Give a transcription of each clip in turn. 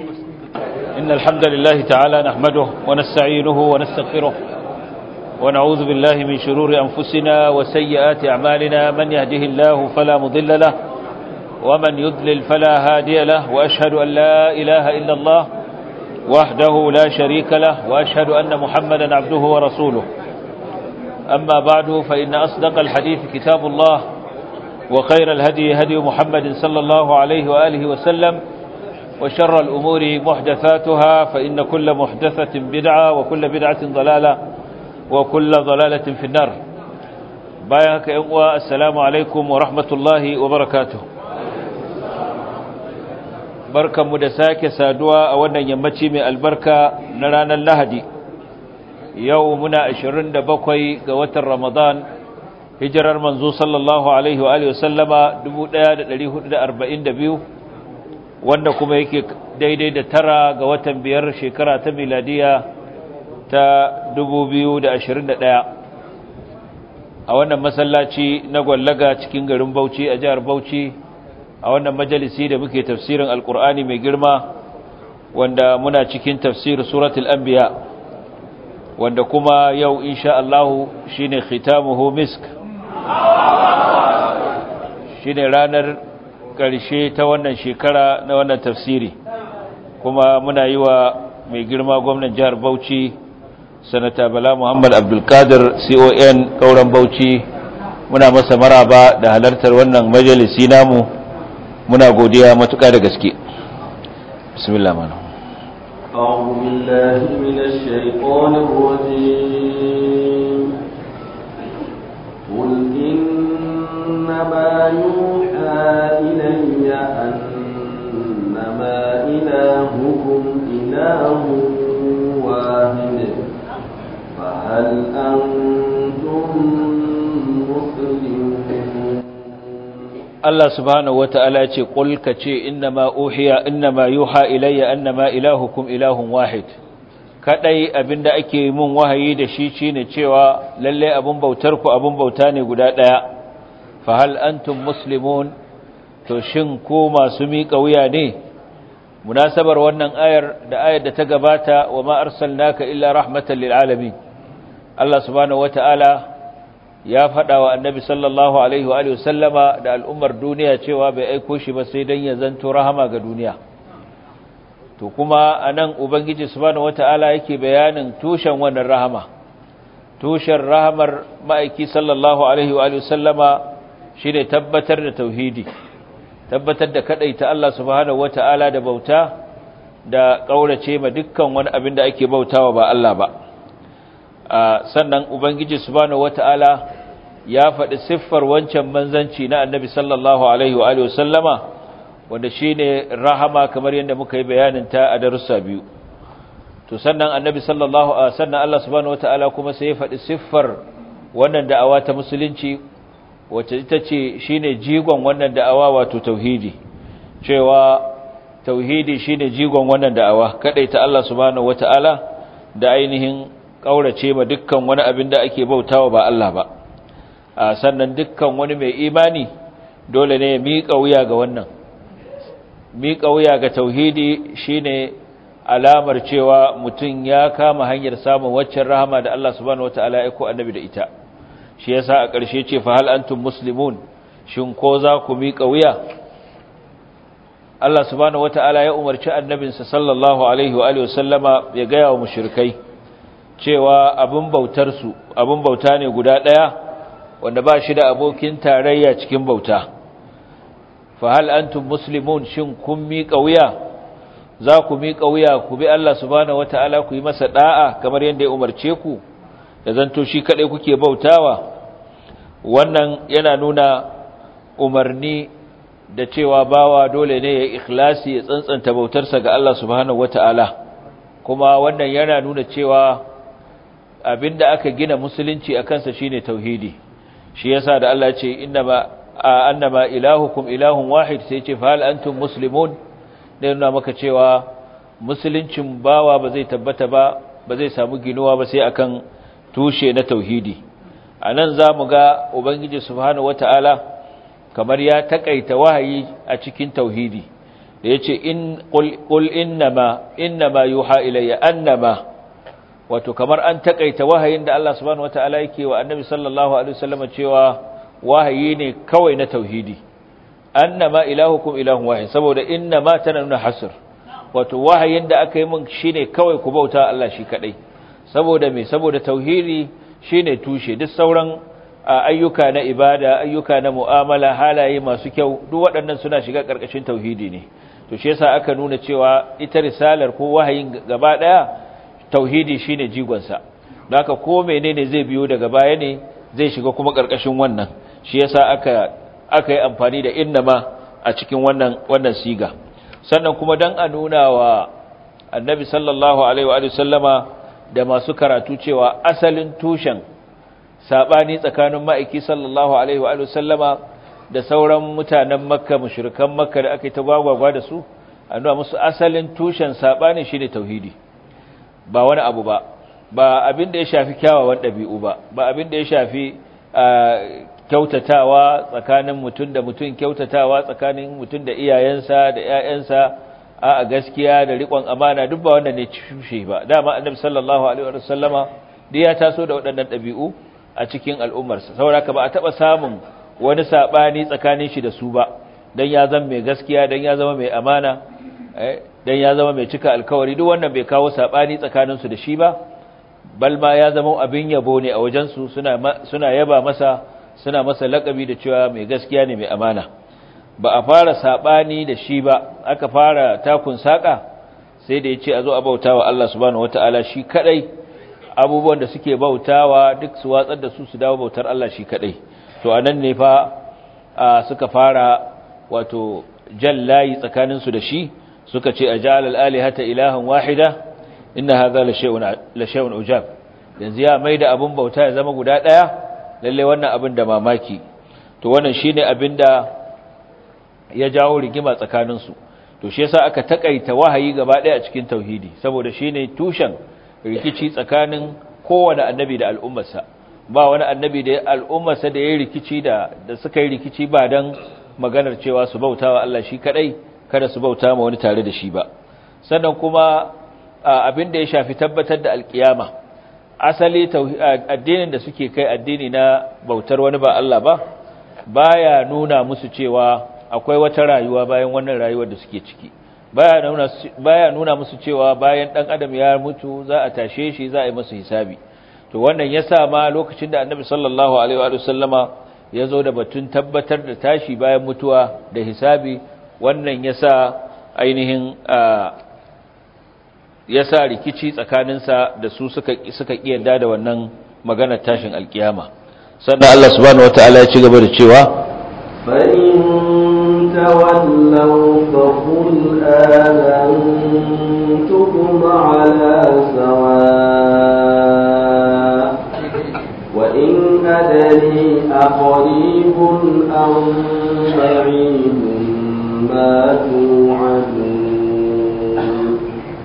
إن الحمد لله تعالى نحمده ونستعينه ونستغفره ونعوذ بالله من شرور أنفسنا وسيئات أعمالنا من يهده الله فلا مضل له ومن يضلل فلا هادي له وأشهد أن لا إله إلا الله وحده لا شريك له وأشهد أن محمدا عبده ورسوله أما بعد فإن أصدق الحديث كتاب الله وخير الهدي هدي محمد صلى الله عليه وآله وسلم وشر الأمور محدثاتها فإن كل محدثة بدعة وكل بدعة ضلالة وكل ضلالة في النار بايهك إقوى السلام عليكم ورحمة الله وبركاته بركة مدساك سادوا أولا يمتي من البركة نرانا اللهدي يومنا أشرين دبقوي قوة رمضان hijirar manzo sallallahu alaihi wa alihi wasallama 1442 wanda kuma yake daidai da tara ga watan biyar shekara ta miladiya ta 2021 a wannan masallaci na gwallaga cikin garin Bauchi a jihar Bauchi a wannan majalisi da muke tafsirin alkur'ani mai girma wanda muna cikin tafsir suratul anbiya wanda kuma yau insha Allah shine khitamuhu misk shi ne ranar ƙarshe ta wannan shekara na wannan tafsiri kuma muna yi wa mai girma gwamnan jihar bauchi sanata bala muhammad abdulkadir con ƙauren bauchi muna masa maraba da halartar wannan majalisi namu muna godiya matuƙa da gaske bismillah mana أعوذ بالله من الشيطان الرجيم قل إنما يوحى إلي أنما إلهكم إله واحد فهل أنتم مسلمون Allah subhanahu wata'ala ce qul kace innama uhiya innama yuha ilayya annama ilahukum ilahun wahid kadai abinda ake mun wahayi da shi shine cewa lalle abun bautar ku abun bauta ne guda daya fa hal antum muslimun to shin ko masu miƙa wuya ne munasabar wannan ayar da ayar da ta gabata wa ma arsalnaka illa rahmatan lil alamin Allah subhanahu wataala ya faɗa wa annabi sallallahu alaihi wa alihi wasallama da al'ummar duniya cewa bai aiko shi ba sai dan ya zanto rahama ga duniya to kuma anan ubangiji subhanahu wataala yake bayanin tushen wannan rahama tushen rahamar ma'aiki sallallahu alaihi wa sallama shine tabbatar da tauhidi tabbatar da kadaita Allah subhanahu wataala da bauta da kaurace ma dukkan wani abin da ake bautawa ba Allah ba sannan ubangiji subhanahu wataala ya faɗi siffar wancan manzanci na annabi sallallahu alaihi wa sallama wanda shine rahama kamar yadda muka yi bayanin ta a darussa biyu to sannan annabi sallallahu alaihi sannan Allah subhanahu wataala kuma sai ya faɗi siffar wannan da'awa ta musulunci wacce ita ce shine jigon wannan da'awa wato tauhidi cewa tauhidi shine jigon wannan da'awa ta Allah subhanahu wataala da ainihin kaurace ma dukkan wani abin da ake bautawa ba Allah ba sannan dukkan wani mai imani dole ne ya miƙa wuya ga wannan miƙa wuya ga tauhidi shine alamar cewa mutum ya kama hanyar samun waccan rahama da Allah subhanahu wataala ya aiko annabi da ita shi yasa a ƙarshe ce fa hal antum muslimun shin ko za ku miƙa wuya Allah subhanahu wataala ya umarci annabinsa sallallahu alaihi wa alihi wasallama ya ga wa mushrikai cewa abin bautar su abin bauta ne guda ɗaya wanda ba shi da abokin tarayya cikin bauta fa hal antum muslimun shin kun miƙa wuya za ku miƙa wuya ku bi Allah subhanahu wataala ku yi masa da'a kamar yadda ya umarce ku da zanto shi kadai kuke bautawa wannan yana nuna umarni da cewa bawa dole ne ya ikhlasi ya tsantsanta bautarsa ga Allah subhanahu wataala kuma wannan yana nuna cewa abinda aka gina musulunci akan sa shine tauhidi shi yasa da Allah ya ce innama annama ilahukum ilahun wahid sai ce fa hal antum muslimun da nuna maka cewa musuluncin bawa ba zai tabbata ba ba zai samu ginuwa ba sai akan tushe na tauhidi anan zamu ga ubangiji subhanahu wataala kamar ya takaita wahayi a cikin tauhidi da yace in qul qul innama innama yuha ilayya annama wato kamar an takaita wahayin da Allah subhanahu wataala yake wa annabi sallallahu alaihi wasallam cewa wahayi ne kawai na tauhidi annama ilahukum ilahun wahid saboda innama tana nuna hasr wato wahayin da aka yi min shine kawai ku bauta Allah shi kadai saboda me saboda tauhidi shine tushe duk sauran ayyuka na ibada ayyuka na mu'amala halaye masu kyau duk waɗannan suna shiga ƙarƙashin tauhidi ne to shi yasa aka nuna cewa ita risalar ko wahayin gaba ɗaya tauhidi shine jigonsa don haka ko menene zai biyo daga baya ne zai shiga kuma ƙarƙashin wannan shi yasa aka aka yi amfani da innama a cikin wannan wannan siga sannan kuma dan a nuna wa annabi sallallahu alaihi wa sallama da masu karatu cewa asalin tushen sabani tsakanin ma'aiki sallallahu alaihi wa sallama da sauran mutanen makka mushrikan makka da aka yi ta gwagwagwa da su a nuna musu asalin tushen sabani shine tauhidi ba wani abu ba ba abin da ya shafi kyawawan ɗabi'u ba ba abin da ya shafi kyautatawa tsakanin mutum da mutum kyautatawa tsakanin mutum da iyayensa da ƴaƴansa a gaskiya da riƙon amana duk ba wannan ne tushe ba dama annabi sallallahu alaihi wa sallama da ya taso da waɗannan ɗabi'u a cikin al'ummarsa saboda ba a taɓa samun wani saɓani tsakanin shi da su ba don ya zama mai gaskiya don ya zama mai amana don ya zama mai cika alkawari duk wannan bai kawo saɓani tsakaninsu da shi ba balma ya zama abin yabo ne a wajensu suna yaba masa suna masa laƙabi da cewa mai gaskiya ne mai amana ba a fara saɓani da shi ba aka fara takun saƙa sai da ya ce a zo a bauta wa Allah subhanahu wata'ala shi kaɗai abubuwan da suke bautawa duk su watsar da su su dawo bautar Allah shi kadai to anan ne fa suka fara wato jallayi tsakanin su da shi suka ce ajal al alihata ilahan wahida inna hadha la shay'un la shay'un ujab yanzu ya maida abun bauta ya zama guda daya lalle wannan abin da mamaki to wannan shine abin da ya jawo rigima tsakanin su to shi yasa aka takaita wahayi gaba daya a cikin tauhidi saboda shine tushen rikici tsakanin kowane annabi da al'ummarsa ba wani annabi da al'ummarsa da ya rikici da da suka yi rikici ba dan maganar cewa su bauta wa Allah shi kadai kada su bauta ma wani tare da shi ba sannan kuma abin da ya shafi tabbatar da alkiyama asali addinin da suke kai addini na bautar wani ba Allah ba baya nuna musu cewa akwai wata rayuwa bayan wannan rayuwar da suke ciki baya nuna baya nuna musu cewa bayan dan adam ya mutu za a tashe shi za a yi masa hisabi to wannan yasa ma lokacin da annabi sallallahu alaihi wa sallama ya zo da batun tabbatar da tashi bayan mutuwa da hisabi wannan yasa ainihin yasa rikici tsakaninsa da su suka suka kiyarda da wannan maganar tashin alkiyama sannan Allah subhanahu wataala ya ci gaba da cewa فإن تولوا فقل آذنتكم على سواء وإن أدري أقريب أم بعيد ما توعدون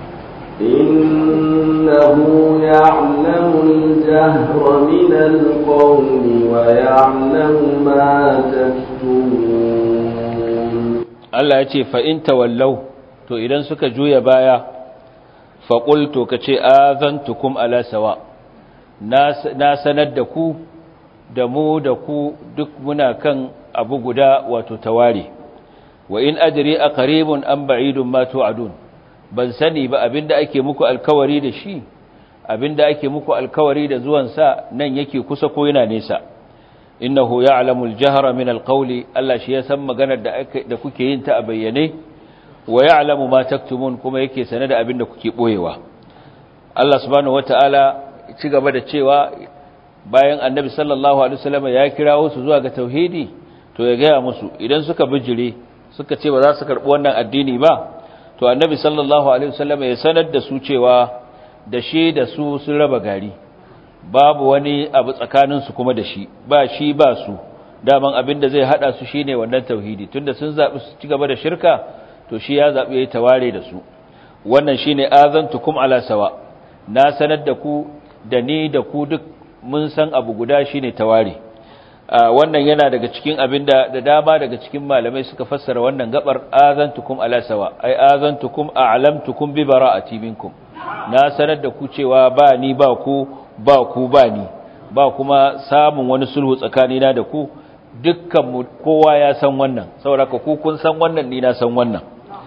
إنه يعلم الجهر من القول ويعلم ما تكتمون Allah ya ce fa'in tawallau to idan suka juya baya faƙul to ka ce azantukum ala sawa na sanar da ku da mu da ku duk muna kan abu guda wato tawari wa in adri a qaribun an ba'idun ma tu'adun ban sani ba abinda ake muku alkawari da shi abinda ake muku alkawari da zuwansa nan yake kusa ko yana nesa innahu ya'lamu al-jahra min al-qawli Allah shi ya san maganar da da kuke yin ta a bayyane wa ya'lamu ma taktumun kuma yake sane da abinda kuke boyewa Allah subhanahu wata'ala ci gaba da cewa bayan annabi sallallahu alaihi wasallam ya kirawo su zuwa ga tauhidi to ya gaya musu idan suka bijire suka ce ba za su karbi wannan addini ba to annabi sallallahu alaihi wasallam ya sanar da su cewa da shi da su sun raba gari babu wani abu tsakanin su kuma da shi ba shi ba su daman abin da zai hada su shine wannan tauhidi tunda sun zabi su ci gaba da shirka to shi ya zabi yayi taware da su wannan shine azantukum ala sawa na sanar da ku da ni da ku duk mun san abu guda shine taware wannan yana daga cikin abinda da dama daga cikin malamai suka fassara wannan gabar azantukum ala sawa ai azantukum a'lamtukum bi bara'ati minkum na sanar da ku cewa ba ni ba ku ba ku ba ni ba kuma samun wani sulhu tsakanina da ku dukkan kowa ya san wannan saboda ku kun san wannan ni na san wannan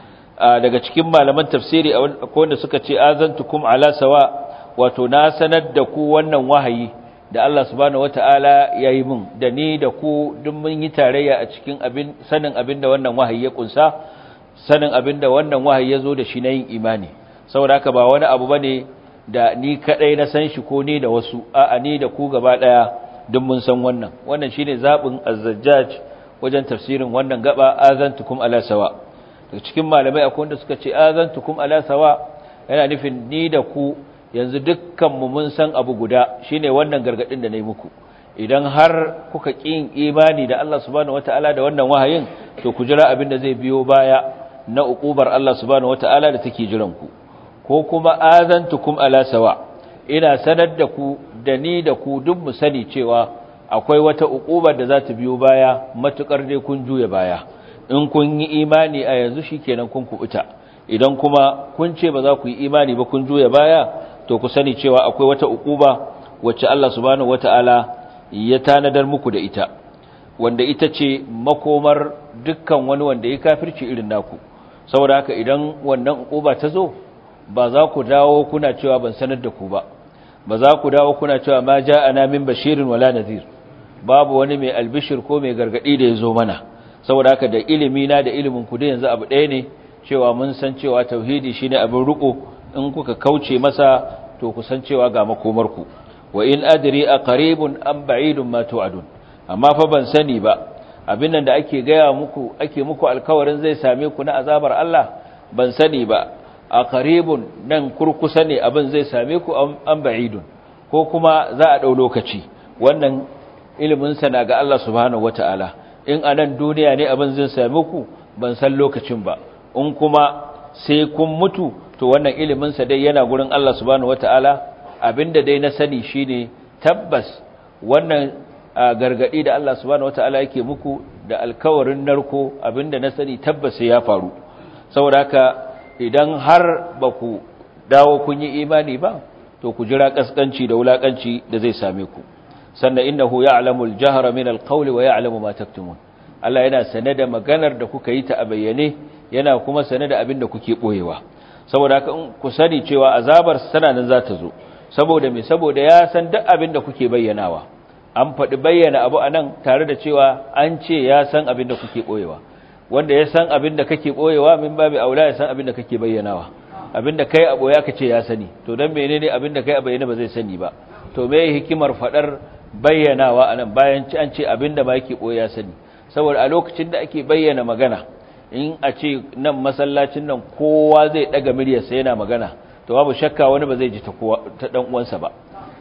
daga cikin malaman tafsiri akwai wanda suka ce azantukum ala sawa wato na sanar da ku wannan wahayi da Allah subhanahu wataala yayi min da ni da ku duk mun yi tarayya a cikin abin sanin abin da wannan wahayi ya kunsa sanin abin da wannan wahayi ya zo da shi na yin imani saboda haka ba wani abu bane da ni kadai na san shi ko ni da wasu a'a ni da ku gaba daya duk mun san wannan wannan shine zabin az-zajjaj wajen tafsirin wannan gaba azantukum ala sawa daga cikin malamai akwai wanda suka ce azantukum ala sawa yana nufin ni da ku yanzu dukkan mu mun san abu guda shine wannan gargadin da nayi muku idan har kuka kin imani da Allah subhanahu wataala da wannan wahayin to ku jira abin da zai biyo baya na uqubar Allah subhanahu wataala da take jiran ku ko kuma azantukum ala sawa ina sanar da ku da ni da ku duk mu sani cewa akwai wata uqubar da za ta biyo baya matukar dai kun juya baya in kun yi imani a yanzu shikenan kun kubuta idan kuma kun ce ba za ku yi imani ba kun juya baya to ku sani cewa akwai wata uquba wacce Allah subhanahu wataala ya tanadar muku da ita wanda ita ce makomar dukkan wani wanda ya kafirci irin naku saboda haka idan wannan uquba ta zo ba za ku dawo kuna cewa ban sanar da ku ba ba za ku dawo kuna cewa ma ja'ana min bashirin wala nadhir babu wani mai albishir ko mai gargadi da yazo mana saboda haka da ilimi na da ilimin ku da yanzu abu ɗaya ne cewa mun san cewa tauhidi shine abin riko in kuka kauce masa to ku san cewa ga makomar ku wa in adri aqribun am ba'idun ma tu'adun amma fa ban sani ba abin nan da ake gaya muku ake muku alkawarin zai same ku na azabar Allah ban sani ba a qaribun nan kurkusa ne abin zai same ku an ba'idun ko kuma za a dau lokaci wannan ilimin sa na ga Allah subhanahu wataala in anan duniya ne abin zai same ku ban san lokacin ba in kuma sai kun mutu to wannan ilimin sa dai yana gurin Allah subhanahu wataala abinda dai na sani shine tabbas wannan gargadi da Allah subhanahu wataala yake muku da alkawarin narko abinda na sani tabbas sai ya faru saboda haka idan har ba ku dawo kun yi imani ba to ku jira kaskanci da wulakanci da zai same ku sannan innahu ya'lamu al-jahra min al-qawli wa ya'lamu ma taktumun Allah yana sane da maganar da kuka yi ta a bayyane yana kuma sane da abin da kuke boyewa saboda haka in ku sani cewa azabar sana nan za ta zo saboda me saboda ya san duk abin da kuke bayyanawa an faɗi bayyana abu anan tare da cewa an ce ya san abin da kuke boyewa wanda ya san abin da kake boyewa min babu aula ya san abin da kake bayyanawa abin da kai a boye aka ce ya sani to dan menene abin da kai a bayyana ba zai sani ba to me hikimar fadar bayyanawa anan bayan ci an ce abin da ba yake boye ya sani saboda a lokacin da ake bayyana magana in a ce nan masallacin nan kowa zai daga miryarsa yana magana to babu shakka wani ba zai ji ta kowa ta dan uwansa ba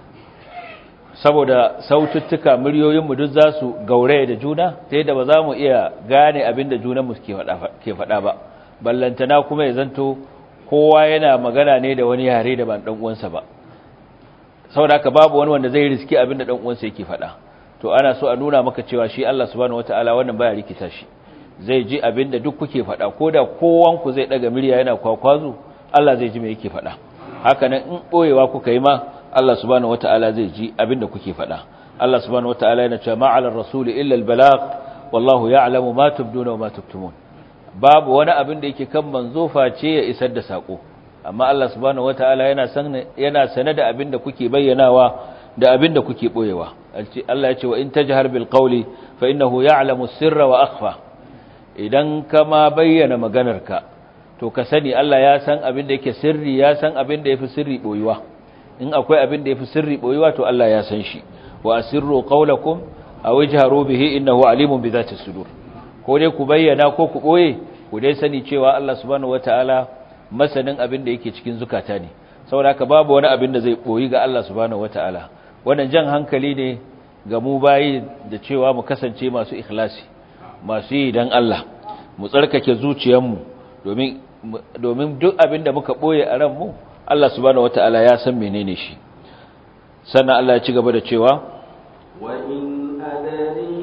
saboda saututtuka muryoyinmu duk za su gauraya da juna ta yadda ba za mu iya gane abin da junanmu ke faɗa ba ballantana kuma ya zanto kowa yana magana ne da wani yare da ban uwansa ba saboda haka babu wani wanda zai riski abin da uwansa yake faɗa to ana so a nuna maka cewa shi Allah subhanahu wataala wannan baya rikita shi zai ji abin da duk kuke faɗa ko da kowanku zai ɗaga murya yana kwakwazo Allah zai ji me yake faɗa haka nan in ɓoyewa kuka yi ma Allah subhanahu wata'ala zai ji abinda kuke faɗa Allah subhanahu wata'ala yana cewa ma'alar rasuli illa albalagh wallahu ya'lamu ma tubduna wa ma tuktumun babu wani abin da yake kan manzo face ya isar da sako amma Allah subhanahu wata'ala yana san yana sane da abin da kuke bayyanawa da abin da kuke boyewa Allah ya ce wa in tajhar bil qawli fa innahu ya'lamu sirra wa akhfa idan kama bayyana maganarka to ka sani Allah ya san abin da yake sirri ya san abin da yafi sirri boyuwa in akwai abin da yafi sirri boyuwa to Allah ya san shi wa asirru qawlakum aw ijharu bihi innahu alimun bi dhati sudur ko dai ku bayyana ko ku boye ku dai sani cewa Allah subhanahu wataala masanin abin da yake cikin zukata ne saboda haka babu wani abin da zai boyi ga Allah subhanahu wataala wannan jan hankali ne ga mu bayi da cewa mu kasance masu ikhlasi masu yi dan Allah mu tsarkake zuciyarmu domin domin duk abin da muka boye a ranmu Allah subhanahu wataala ya san menene shi sannan Allah ya ci gaba da cewa wa in adari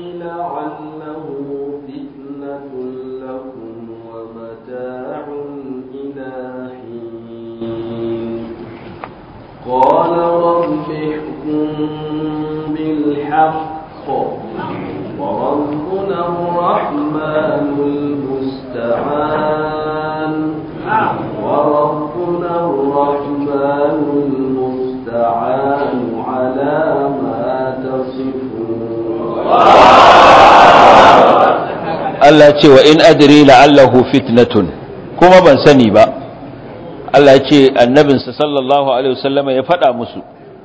وربنا الرحمن المستعان على ما تصفون Allah ce wa in adri la'allahu fitnatun kuma ban sani ba Allah ya ce annabinsa sallallahu alaihi wasallama ya faɗa musu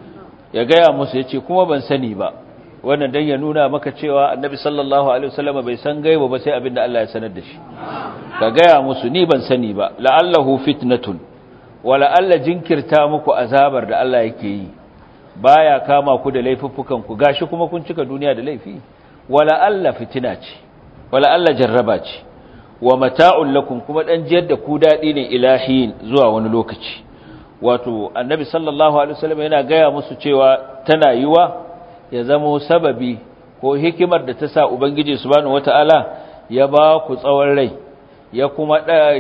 ya gaya musu ya ce kuma ban sani ba wannan dan ya nuna maka cewa annabi sallallahu alaihi wasallama bai san gaiba ba sai abinda Allah ya sanar da shi ka gaya musu ni ban sani ba la'allahu fitnatun wa la'alla jinkirta muku azabar da Allah yake yi baya kama ku da laifuffukan ku gashi kuma kun cika duniya da laifi wa la'alla fitina ce wa la'alla jarraba ce wa mata'un lakum kuma dan jiyar da ku dadi ne ilahin zuwa wani lokaci wato annabi sallallahu alaihi wasallam yana gaya musu cewa tana yiwa ya zama sababi ko hikimar da ta sa ubangiji subhanahu wataala ya ba ku tsawon rai ya kuma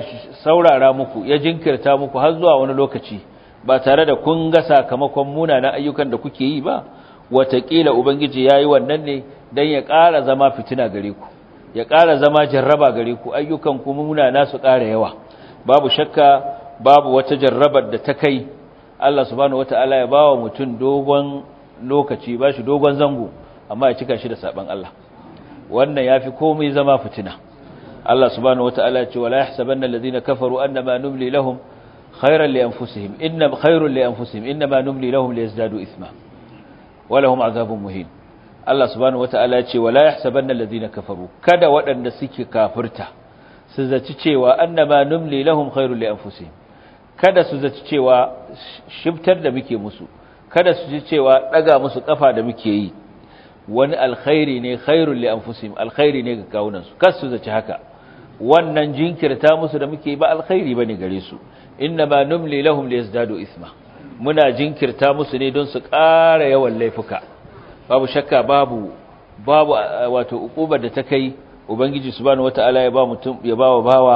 saurara muku ya jinkirta muku har zuwa wani lokaci ba tare da kun ga sakamakon munanan ayyukan da kuke yi ba watakila ubangiji yayi wannan ne dan ya ƙara zama fitina gare ku ya ƙara zama jarraba gare ku ayyukan ku munana su ƙara yawa babu shakka babu wata jarrabar da ta kai Allah subhanahu wataala ya bawa mutum dogon lokaci ba shi dogon zango amma ya cika shi da saban Allah wannan yafi komai zama fitina Allah subhanahu wataala ya ce wala yahsabanna alladhina kafaru annama numli lahum khayran li anfusihim inna khayrun li anfusihim inma numli lahum liyazdadu ithma wa lahum azabun muhin Allah subhanahu wataala ya ce wala yahsabanna alladhina kafaru kada waɗanda suke kafirta su zaci cewa annama numli lahum khayrun li anfusihim kada su zaci cewa shiftar da muke musu kada su ji cewa daga musu kafa da muke yi wani alkhairi ne khairul li anfusihim alkhairi ne ga kawunan su kas su zaci haka wannan jinkirta musu da muke ba alkhairi bane gare su ma numli lahum liyazdadu isma muna jinkirta musu ne don su ƙara yawan laifuka babu shakka babu babu wato ukubar da ta kai ubangiji subhanahu wataala ya ba mutum ya bawa bawa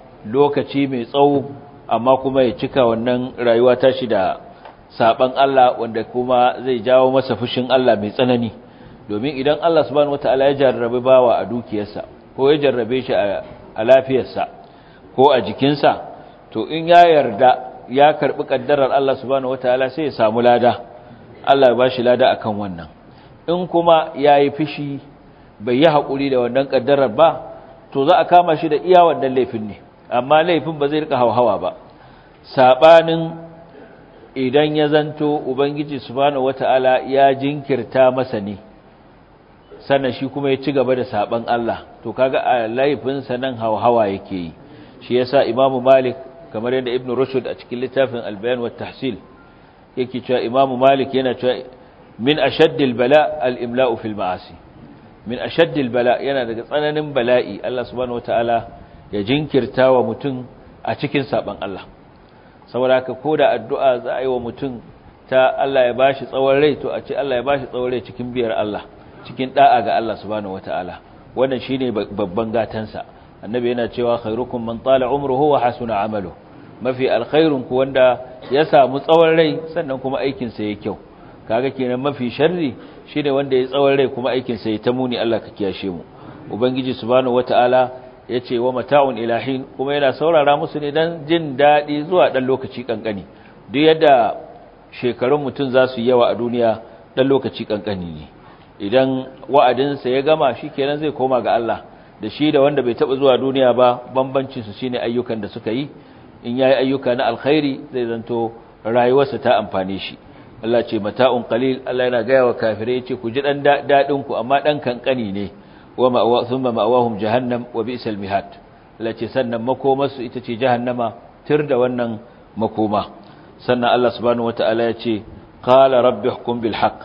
lokaci mai tsawo amma kuma ya cika wannan rayuwa tashi da saban Allah wanda kuma zai jawo masa fushin Allah mai tsanani domin idan Allah subhanahu wataala ya jarrabe bawa a dukiyarsa ko ya jarrabe shi a lafiyarsa ko a jikinsa to in ya yarda ya karbi kaddarar Allah subhanahu wataala sai ya samu lada Allah ya bashi lada akan wannan in kuma yayi fishi bai yi hakuri da wannan kaddarar ba to za a kama shi da iya wannan laifin ne amma laifin ba zai rika hawa ba sabanin idan ya zanto ubangiji subhanahu wataala ya jinkirta masa ne sannan shi kuma ya ci gaba da saban Allah to kaga a laifinsa nan hawa yake yi shi yasa imamu malik kamar yadda ibnu rushd a cikin littafin al-bayan wa tahsil yake cewa imamu malik yana cewa min ashaddil bala al-imla'u fil ma'asi min ashaddil bala yana daga tsananin bala'i Allah subhanahu wataala ya jinkirta wa mutum a cikin saban Allah saboda haka koda addu'a za a yi wa mutum ta Allah ya bashi tsawon rai to a ce Allah ya bashi tsawon rai cikin biyar Allah cikin da'a ga Allah subhanahu wataala wannan shine babban gatansa annabi yana cewa khairukum man tala umruhu wa hasuna amalu mafi alkhairun ku wanda ya samu tsawon rai sannan kuma aikin sa yake kyau kaga kenan mafi sharri shine wanda ya tsawon rai kuma aikin sa ya ta muni Allah ka kiyashe mu ubangiji subhanahu wataala yace wa mata'un ilahin kuma yana saurara musu ne dan jin dadi zuwa dan lokaci kankani duk yadda shekarun mutun za su yawa a duniya dan lokaci kankani ne idan wa'adinsa ya gama shi kenan zai koma ga Allah da shi da wanda bai taɓa zuwa duniya ba bambancin su shine ayyukan da suka yi in yayi ayyuka na alkhairi zai zanto rayuwarsa ta amfane shi Allah ce mata'un qalil Allah yana gaya wa kafirai yace ku ji dan dadin ku amma dan kankani ne wa ma'awa thumma ma'awahum jahannam wa bi'sal mihad Allah ce sannan makomarsu ita ce jahannama tir da wannan makoma sannan Allah subhanahu wataala ya ce qala rabbi hukum bil haqq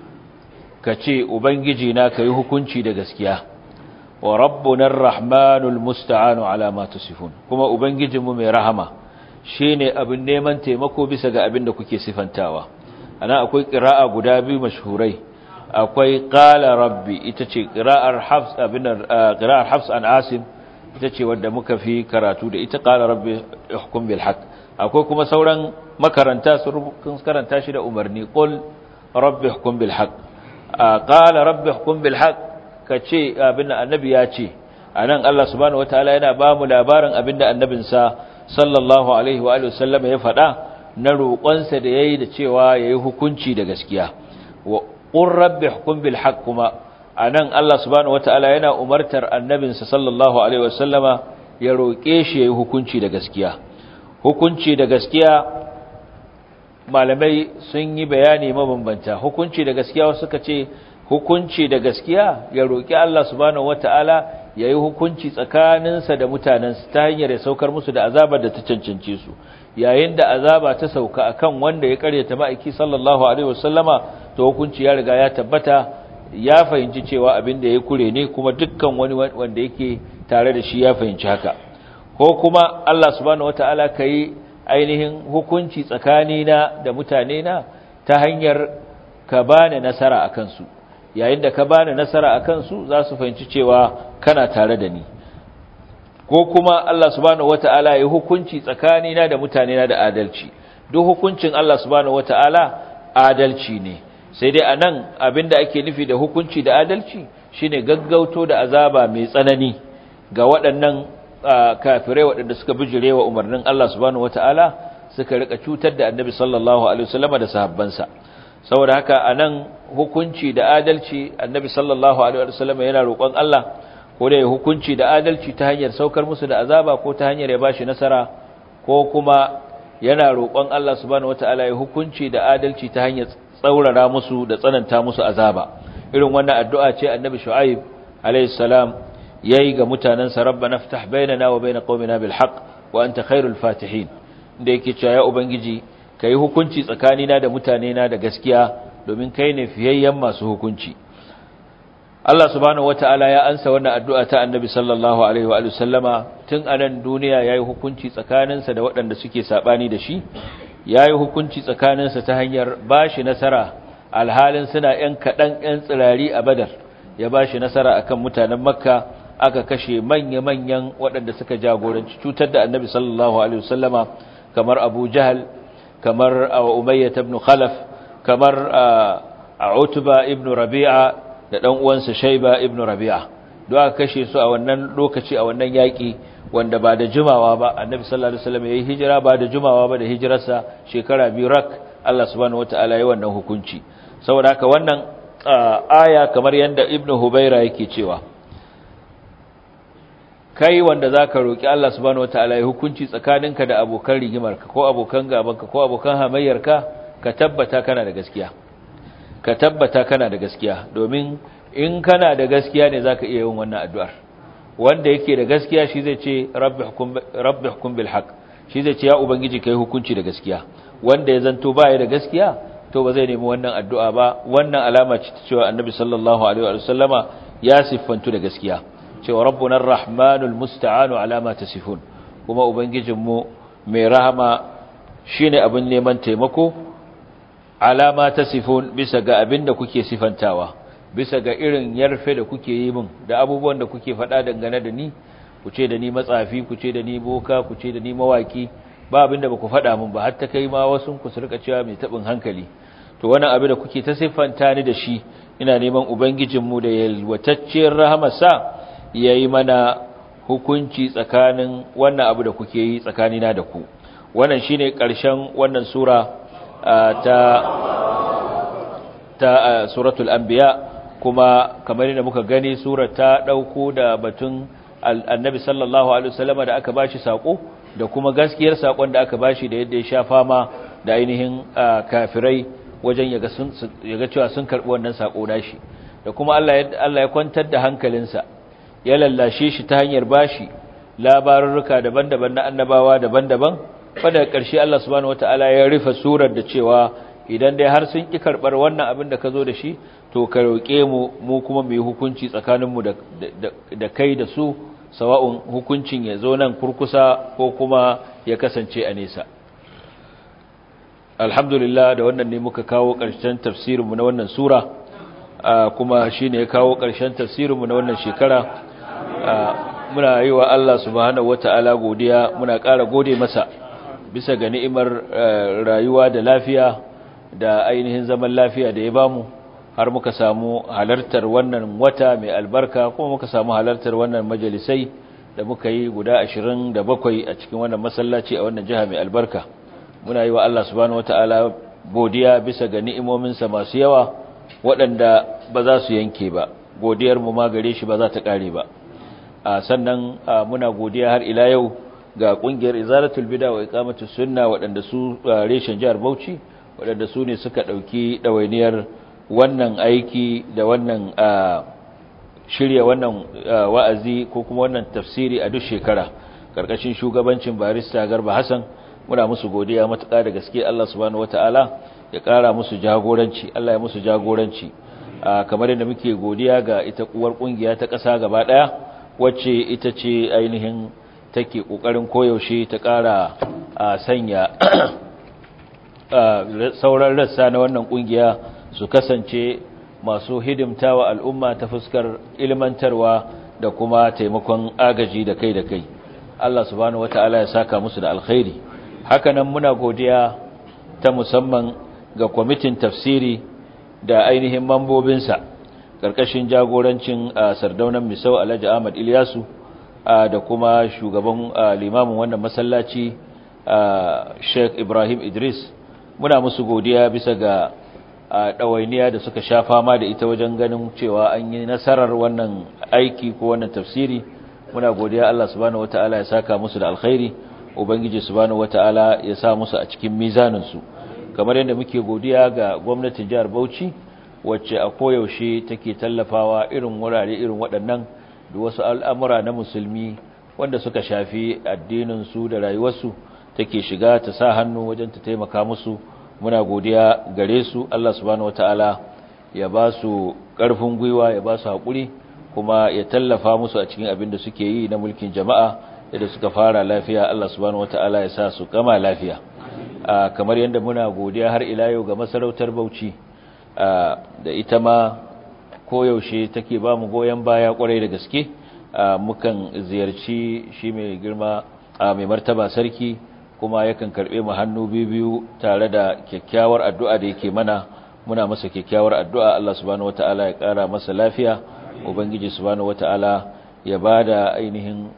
ka ce ubangiji na ka yi hukunci da gaskiya wa rabbunar rahmanul musta'anu ala ma tusifun kuma ubangijinmu mai rahama shine abin neman taimako bisa ga abin da kuke sifantawa ana akwai qira'a guda biyu mashhurai akwai qala rabbi ita ce qira'ar hafs abin qira'ar hafs an asim ita ce wanda muka fi karatu da ita qala rabbi ihkum bil haqq akwai kuma sauran makaranta sun karanta shi da umarni qul rabbi ihkum bil haqq qala rabbi hukum bil haqq kace abinda annabi ya ce anan Allah subhanahu wataala yana ba mu labarin abinda annabinsa sallallahu alaihi wa alihi wasallam ya faɗa na roƙonsa da yayi da cewa yayi hukunci da gaskiya wa qur rabbi hukum bil haqq kuma anan Allah subhanahu wataala yana umartar annabinsa sallallahu alaihi wasallama ya roƙe shi yayi hukunci da gaskiya hukunci da gaskiya malamai sun yi bayani mabambanta hukunci da gaskiya wasu suka ce hukunci da gaskiya ya roƙi Allah subhanahu wataala yayi hukunci tsakaninsa da mutanensa ta hanyar ya saukar musu da azabar da ta cancance su yayin da azaba ta sauka akan wanda ya karyata ma'aiki sallallahu alaihi wasallama to hukunci ya riga ya tabbata ya fahimci cewa abin da ya kure ne kuma dukkan wani wanda yake tare da shi ya fahimci haka ko kuma Allah subhanahu wataala kai ainihin hukunci tsakanina da mutane na ta hanyar ka bani nasara akan su yayin da ka bani nasara akan su za su fahimci cewa kana tare da ni ko kuma Allah subhanahu wataala ya hukunci tsakanina da mutane na da adalci duk hukuncin Allah subhanahu wataala adalci ne sai dai anan abinda ake nufi da hukunci da adalci shine gaggauto da azaba mai tsanani ga waɗannan kafirai waɗanda suka bijire wa umarnin Allah subhanahu wataala suka rika cutar da Annabi sallallahu alaihi wasallam da sahabbansa saboda haka anan hukunci da adalci Annabi sallallahu alaihi wasallam yana roƙon Allah ko da ya hukunci da adalci ta hanyar saukar musu da azaba ko ta hanyar ya bashi nasara ko kuma yana roƙon Allah subhanahu wataala ya hukunci da adalci ta hanyar tsaurara musu da tsananta musu azaba irin wannan addu'a ce annabi shu'aib alayhi salam yayi ga mutanansa rabbana ftah bainana wa bain qaumina bil haqq wa anta khairul fatihin da yake cewa ya ubangiji kai hukunci tsakanina da mutanena da gaskiya domin kai ne fiyayyen masu hukunci Allah subhanahu wataala ya ansa wannan addu'a ta annabi sallallahu alaihi wa sallama tun anan duniya yayi hukunci tsakaninsa da waɗanda suke sabani da shi ya yi hukunci tsakaninsa ta hanyar ba shi nasara alhalin suna ‘yan kaɗan ‘yan tsirari a badar ya ba shi nasara a kan mutanen makka aka kashe manya-manyan waɗanda suka jagoranci cutar da annabi sallallahu alaihi wasallama kamar abu jahal kamar umayya ibn khalaf kamar a utuba ibn rabi'a da ɗan uwansa shaiba ibn rabi'a don aka kashe su a wannan lokaci a wannan yaƙi wanda ba da jimawa ba annabi sallallahu alaihi wasallam yayi hijira ba da jimawa ba da hijirarsa shekara biyu rak Allah subhanahu wataala yayi wannan hukunci saboda haka wannan aya kamar yanda ibnu hubaira yake cewa kai wanda zaka roki Allah subhanahu wataala yayi hukunci tsakaninka da abokan rigimarka ko abokan gabanka ko abokan hamayyarka ka tabbata kana da gaskiya ka tabbata kana da gaskiya domin in kana da gaskiya ne zaka iya yin wannan addu'ar wanda yake da gaskiya shi zai ce rabbi hukum bil haqq shi zai ce ya ubangiji kai hukunci da gaskiya wanda ya zanto baya da gaskiya to ba zai nemi wannan addu'a ba wannan alama ce ta cewa annabi sallallahu alaihi wa sallama ya siffantu da gaskiya cewa rabbuna arrahmanul musta'anu ala ma tasifun kuma ubangijinmu mai rahama shine abin neman taimako ala ma tasifun bisa ga abin da kuke sifantawa bisa ga irin yarfe da kuke yi min da abubuwan da kuke faɗa dangane da ni ku ce da ni matsafi ku ce da ni boka ku ce da ni mawaki ba abin da baku faɗa min ba har ta kai ma wasu ku su rika cewa mai taɓin hankali to wannan abin da kuke ta siffanta ni da shi ina neman ubangijinmu da yalwatacciyar rahamarsa ya yi mana hukunci tsakanin wannan abu da kuke yi tsakanina da ku wannan shine ƙarshen wannan sura ta ta suratul anbiya kuma kamar yadda muka gani surar ta dauko da batun annabi sallallahu alaihi wasallama da aka bashi sako da kuma gaskiyar sakon da aka bashi da yadda ya sha fama da ainihin kafirai wajen yaga sun yaga cewa sun karbi wannan sako nashi da kuma Allah ya Allah ya kwantar da hankalinsa ya lallashe shi ta hanyar bashi labarurruka daban-daban na annabawa daban-daban wanda ƙarshe Allah subhanahu wataala ya rufe surar da cewa idan dai har sun ƙi karɓar wannan abin da ka zo da shi to ka roƙe mu mu kuma mu yi hukunci tsakaninmu da kai da su sawa'un hukuncin ya zo nan kurkusa ko kuma ya kasance a nesa alhamdulillah da wannan ne muka kawo ƙarshen tafsirinmu na wannan sura kuma shi ne ya kawo ƙarshen tafsirinmu na wannan shekara muna yi wa Allah subhanahu wata'ala godiya muna ƙara gode masa bisa ga ni'imar rayuwa da lafiya da ainihin zaman lafiya da ya bamu har muka samu halartar wannan wata mai albarka kuma muka samu halartar wannan majalisai da muka yi guda 27 a cikin wannan masallaci a wannan jiha mai albarka muna yi wa Allah subhanahu wataala godiya bisa ga ni'imominsa masu yawa waɗanda ba za su yanke ba godiyar mu ma gare shi ba za ta ƙare ba sannan muna godiya har ila yau ga kungiyar izaratul bid'a wa iqamatus sunna waɗanda su reshen jihar Bauchi waɗanda su ne suka ɗauki ɗawainiyar wannan aiki da wannan shirya wannan wa'azi ko kuma wannan tafsiri a duk shekara karkashin shugabancin barista Garba Hassan muna musu godiya matuƙa da gaske Allah subhanahu wataala ya ƙara musu jagoranci Allah ya musu jagoranci kamar yadda muke godiya ga ita uwar kungiya ta ƙasa gaba ɗaya wacce ita ce ainihin take ƙoƙarin koyaushe ta ƙara sanya sauran rassa na wannan ƙungiya su kasance masu hidimtawa al'umma ta fuskar ilmantarwa da kuma taimakon agaji da kai da kai Allah subhanahu wata'ala ya saka musu da alkhairi hakanan muna godiya ta musamman ga kwamitin tafsiri da ainihin mambobinsa ƙarƙashin jagorancin sardaunan misau alhaji ahmad ilyasu da kuma shugaban limamin wannan masallaci sheikh ibrahim idris muna musu godiya bisa ga ɗawainiya da suka sha fama da ita wajen ganin cewa an yi nasarar wannan aiki ko wannan tafsiri muna godiya Allah subhanahu wata'ala ya saka musu da alkhairi ubangiji subhanahu wata'ala ya sa musu a cikin mizaninsu kamar yadda muke godiya ga gwamnatin jihar Bauchi wacce a koyaushe take tallafawa irin wurare irin waɗannan da wasu al'amura na musulmi wanda suka shafi addininsu da rayuwarsu take shiga ta sa hannu wajen ta taimaka musu muna godiya gare su Allah subhanahu wataala ya ba su ƙarfin gwiwa ya ba su haƙuri kuma ya tallafa musu a cikin abin da suke yi na mulkin jama'a yadda suka fara lafiya Allah subhanahu wataala ya sa su kama lafiya kamar yadda muna godiya har ila yau ga masarautar Bauchi da ita ma koyaushe take ba mu goyon baya kwarai da gaske mukan ziyarci shi mai girma mai martaba sarki kuma yakan karbe mu hannu biyu tare da kyakkyawar addu'a da yake mana muna masa kyakkyawar addu'a Allah subhanahu wataala ya kara masa lafiya ubangiji subhanahu wataala ya bada ainihin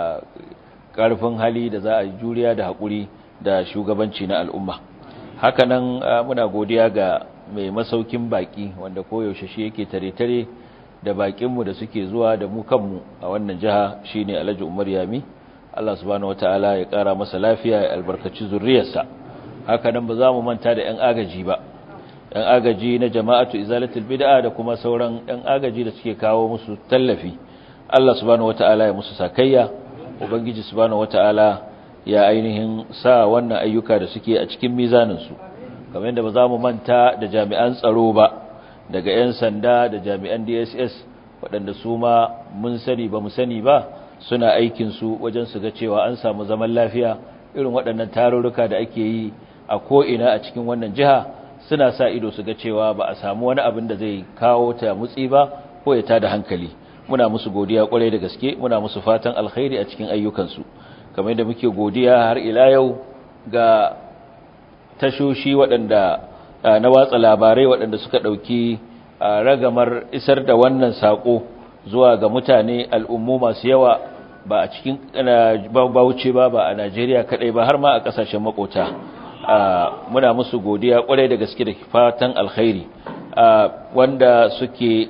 karfin hali da za a juriya da hakuri da shugabanci na al'umma hakanan muna godiya ga mai masaukin baki wanda koyaushe shi yake tare-tare da bakinmu da suke zuwa da mu kanmu a wannan jiha shine Alhaji Umar Yami Allah subhanahu wataala ya kara masa lafiya ya albarkaci zurriyarsa haka nan ba za mu manta da ƴan agaji ba ƴan agaji na jama'atu izalatul bid'a da kuma sauran ƴan agaji da suke kawo musu tallafi Allah subhanahu wataala ya musu sakayya ubangiji subhanahu wataala ya ainihin sa wannan ayyuka da suke a cikin mizanin su kamar yadda ba za mu manta da jami'an tsaro ba daga 'yan sanda da jami'an dss waɗanda su ma mun sani ba mu sani ba suna aikinsu wajen su ga cewa an samu zaman lafiya irin waɗannan tarurruka da ake yi a ko'ina a cikin wannan jiha suna sa ido su ga cewa ba a samu wani abin da zai kawo ta mutsi ba ko ya tada hankali muna musu godiya kwarai da gaske muna musu fatan alkhairi a cikin ayyukansu kamar yadda muke godiya har ila yau ga tashoshi waɗanda na watsa labarai waɗanda suka ɗauki ragamar isar da wannan saƙo zuwa ga mutane al'ummu masu yawa ba a cikin bauchi ba ba a Najeriya kaɗai ba har ma a ƙasashen makota muna musu godiya ƙwarai da gaske da fatan alkhairi wanda suke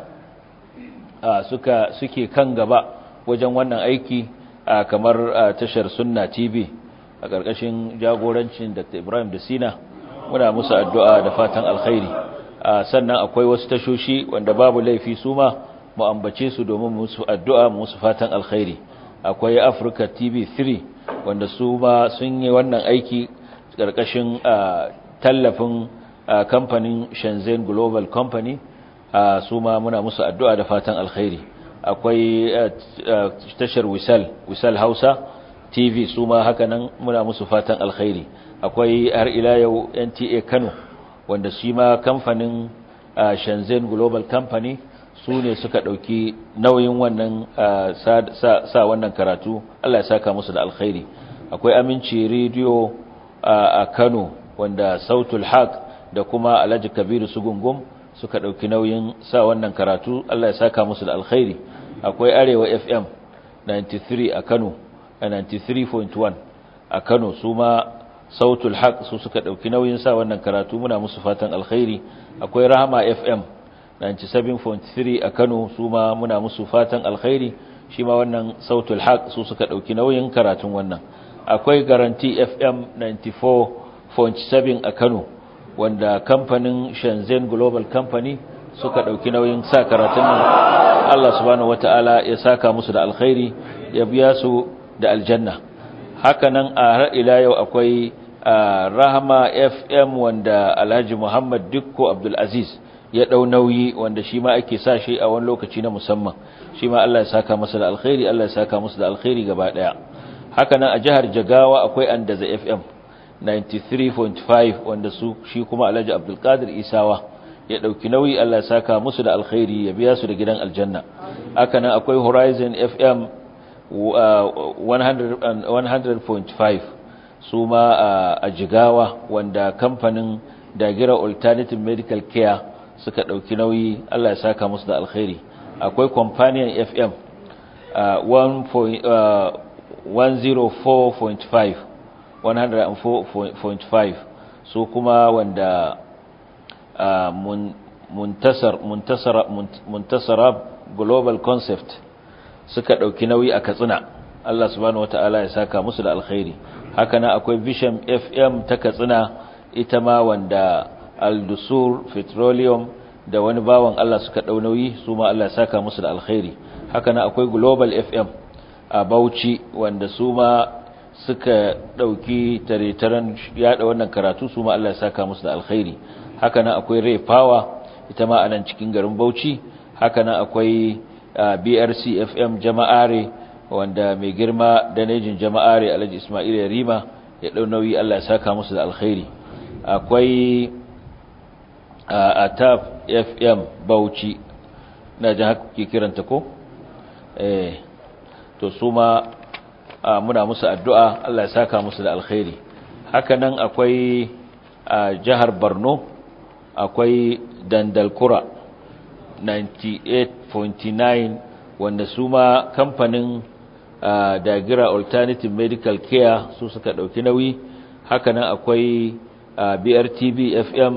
suka suke kan gaba wajen wannan aiki kamar tashar sunna tv a ƙarƙashin jagorancin Dr. Ibrahim da Sina muna musu addu'a da fatan alkhairi sannan akwai wasu tashoshi wanda babu laifi su ma mu ambace su domin musu addu'a musu fatan alkhairi akwai Africa TV 3 wanda su ma sun yi wannan aiki ƙarƙashin tallafin kamfanin Shenzhen Global Company su ma muna musu addu'a da fatan alkhairi akwai tashar Wisal Wisal Hausa TV su ma haka nan muna musu fatan alkhairi akwai har ila yau NTA Kano wanda shi ma kamfanin Shenzhen Global Company su ne suka ɗauki nauyin wannan sa wannan karatu Allah ya saka musu da alkhairi akwai Aminci Radio a Kano wanda Sautul Haq da kuma Alhaji Kabiru Sugungum suka ɗauki nauyin sa wannan karatu Allah ya saka musu da alkhairi akwai Arewa FM 93 a Kano a 93.1 a Kano su ma sautul haq su suka dauki nauyin sa wannan karatu muna musu fatan alkhairi akwai rahama fm 97.3 a Kano su ma muna musu fatan alkhairi shi ma wannan sautul haq su suka dauki nauyin karatun wannan akwai garanti fm 94.7 a Kano wanda kamfanin Shenzhen Global Company suka dauki nauyin sa karatun nan Allah subhanahu wataala ya saka musu da alkhairi ya biya su da aljanna hakanan a har ila yau akwai Rahama FM wanda Alhaji Muhammad Dikko Abdul Aziz ya dau nauyi wanda shi ma ake sa shi a wani lokaci na musamman shi ma Allah ya saka masa da alkhairi Allah ya saka musu da alkhairi gaba daya hakanan a jihar Jagawa akwai Andaza FM 93.5 wanda su shi kuma Alhaji Abdul Qadir Isawa ya dauki nauyi Allah ya saka musu da alkhairi ya biya su da gidan aljanna hakanan akwai Horizon FM 100.5 su ma a Jigawa wanda kamfanin Dagira Alternative Medical Care suka dauki nauyi Allah ya saka musu da alkhairi akwai Companion FM 104.5 104.5 su kuma wanda muntasar muntasara muntasara global concept suka dauki nauyi a Katsina Allah subhanahu wataala ya saka musu da alkhairi haka nan akwai Vision FM ta Katsina ita ma wanda Al-Dusur Petroleum da wani bawan Allah suka dau nauyi su ma Allah ya saka musu da alkhairi haka nan akwai Global FM a Bauchi wanda su ma suka dauki taretaren yada wannan karatu su ma Allah ya saka musu da alkhairi haka nan akwai Ray Power ita ma anan cikin garin Bauchi haka nan akwai BRC FM Jama'are wanda mai girma danejin Jama'are Alhaji Ismail Yarima ya dau nauyi Allah ya saka musu da alkhairi akwai Atap FM Bauchi na ji haka ke kiranta ko eh to su ma muna musu addu'a Allah ya saka musu da alkhairi haka nan akwai a jihar Borno akwai Dandalkura 98.9 wanda su ma kamfanin Dagira Alternative Medical Care su suka dauki nauyi haka nan akwai BRTB FM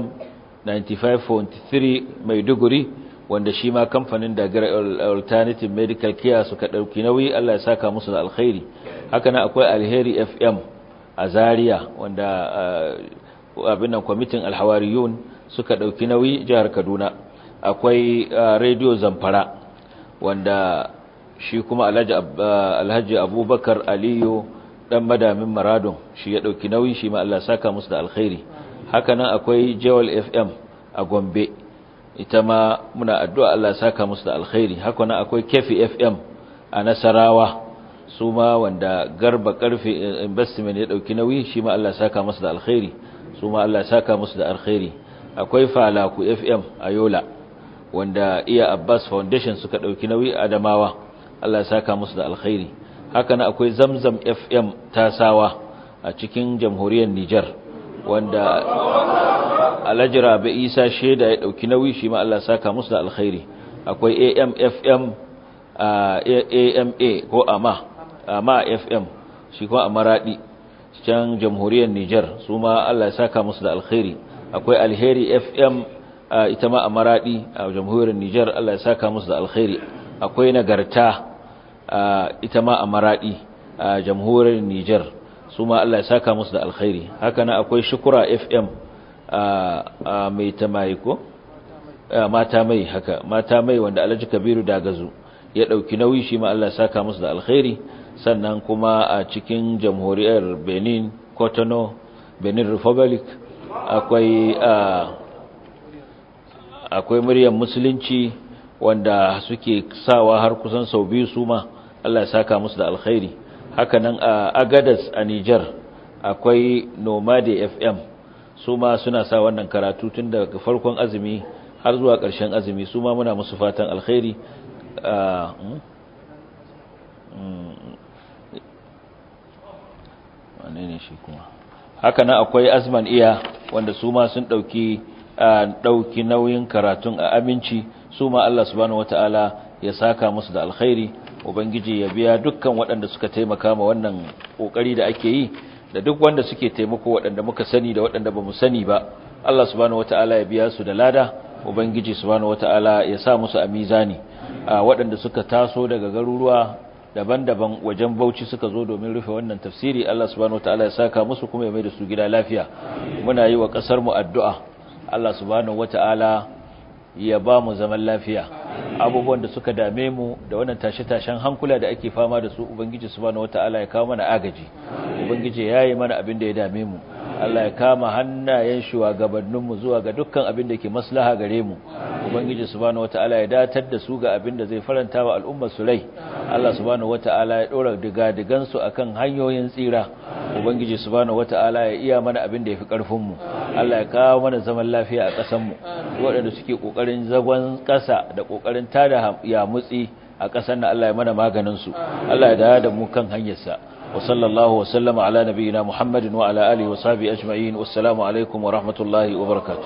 95.3 Maiduguri wanda shi ma kamfanin Dagira Alternative Medical Care suka dauki nauyi Allah ya saka musu da alkhairi haka nan akwai Alheri FM a Zaria wanda abin nan kwamitin Alhawariyun suka dauki nauyi jihar Kaduna akwai Radio Zamfara wanda shi kuma Alhaji Abubakar Aliyu dan madamin Maradon shi ya dauki nauyi shi ma Allah ya saka musu da alkhairi haka nan akwai Jewel FM a Gombe ita ma muna addu'a Allah saka musu da alkhairi haka nan akwai Kefi FM a Nasarawa su ma wanda Garba Karfe Investment ya dauki nauyi shi ma Allah saka musu da alkhairi su ma Allah saka musu da alkhairi akwai Falaku FM a Yola wanda Iya Abbas Foundation suka dauki nauyi a Adamawa Allah saka musu da alkhairi haka nan akwai Zamzam FM Tasawa a cikin jamhuriyar Niger wanda Alhaji Rabi Isa Sheda ya dauki nauyi shi ma Allah saka musu da alkhairi akwai AMFM AMA ko AMA AMA FM shi kuma Amaradi can jamhuriyar Niger su ma Allah ya saka musu da alkhairi akwai Alheri FM ita ma Amaradi a jamhuriyar Niger Allah ya saka musu da alkhairi akwai Nagarta ita ma Amaradi a jamhuriyar Niger su ma Allah ya saka musu da alkhairi haka nan akwai Shukura FM a mai ta mai ko mata mai haka mata mai wanda Alhaji Kabiru Dagazu ya dauki nauyi shi ma Allah ya saka musu da alkhairi sannan kuma a cikin jamhuriyar Benin Cotonou Benin Republic akwai akwai muryar musulunci wanda suke sawa har kusan sau biyu su ma Allah ya saka musu da alkhairi haka nan a Agadas a Niger akwai Nomade FM su ma suna sa wannan karatu tun daga farkon azumi har zuwa ƙarshen azumi su ma muna musu fatan alkhairi wane ne shi kuma haka nan akwai azman iya wanda su ma sun ɗauki ɗauki nauyin karatun a aminci su ma Allah subhanahu wata'ala ya saka musu da alkhairi ubangiji ya biya dukkan waɗanda suka taimaka ma wannan kokari da ake yi da duk wanda suke taimako waɗanda muka sani da waɗanda bamu sani ba Allah subhanahu wataala ya biya su da lada ubangiji subhanahu wataala ya sa musu a mizani waɗanda suka taso daga garuruwa daban-daban wajen Bauchi suka zo domin rufe wannan tafsiri Allah subhanahu wataala ya saka musu kuma ya mai da su gida lafiya muna yi wa kasar mu addu'a Allah subhanahu wataala ya ba mu zaman lafiya abubuwan da suka dame mu da wannan tashe-tashen hankula da ake fama da su ubangiji subhanahu wataala ya kawo mana agaji ubangiji yayi mana abin da ya dame mu Allah ya kama hannayen shugabanninmu zuwa ga dukkan abin da ke maslaha gare mu ubangiji subhanahu wataala ya datar da su ga abin da zai faranta wa al'ummar su rai Allah subhanahu wataala ya dora diga-digan su akan hanyoyin tsira ubangiji subhanahu wataala ya iya mana abin da yafi karfin mu Allah ya kawo mana zaman lafiya a ƙasar mu waɗanda suke kokarin zagon ƙasa da kokarin tada ya mutsi a ƙasar nan Allah ya mana maganin su Allah ya dawo da mu kan hanyar sa وصلى الله وسلم على نبينا محمد وعلى آله وصحبه أجمعين والسلام عليكم ورحمة الله وبركاته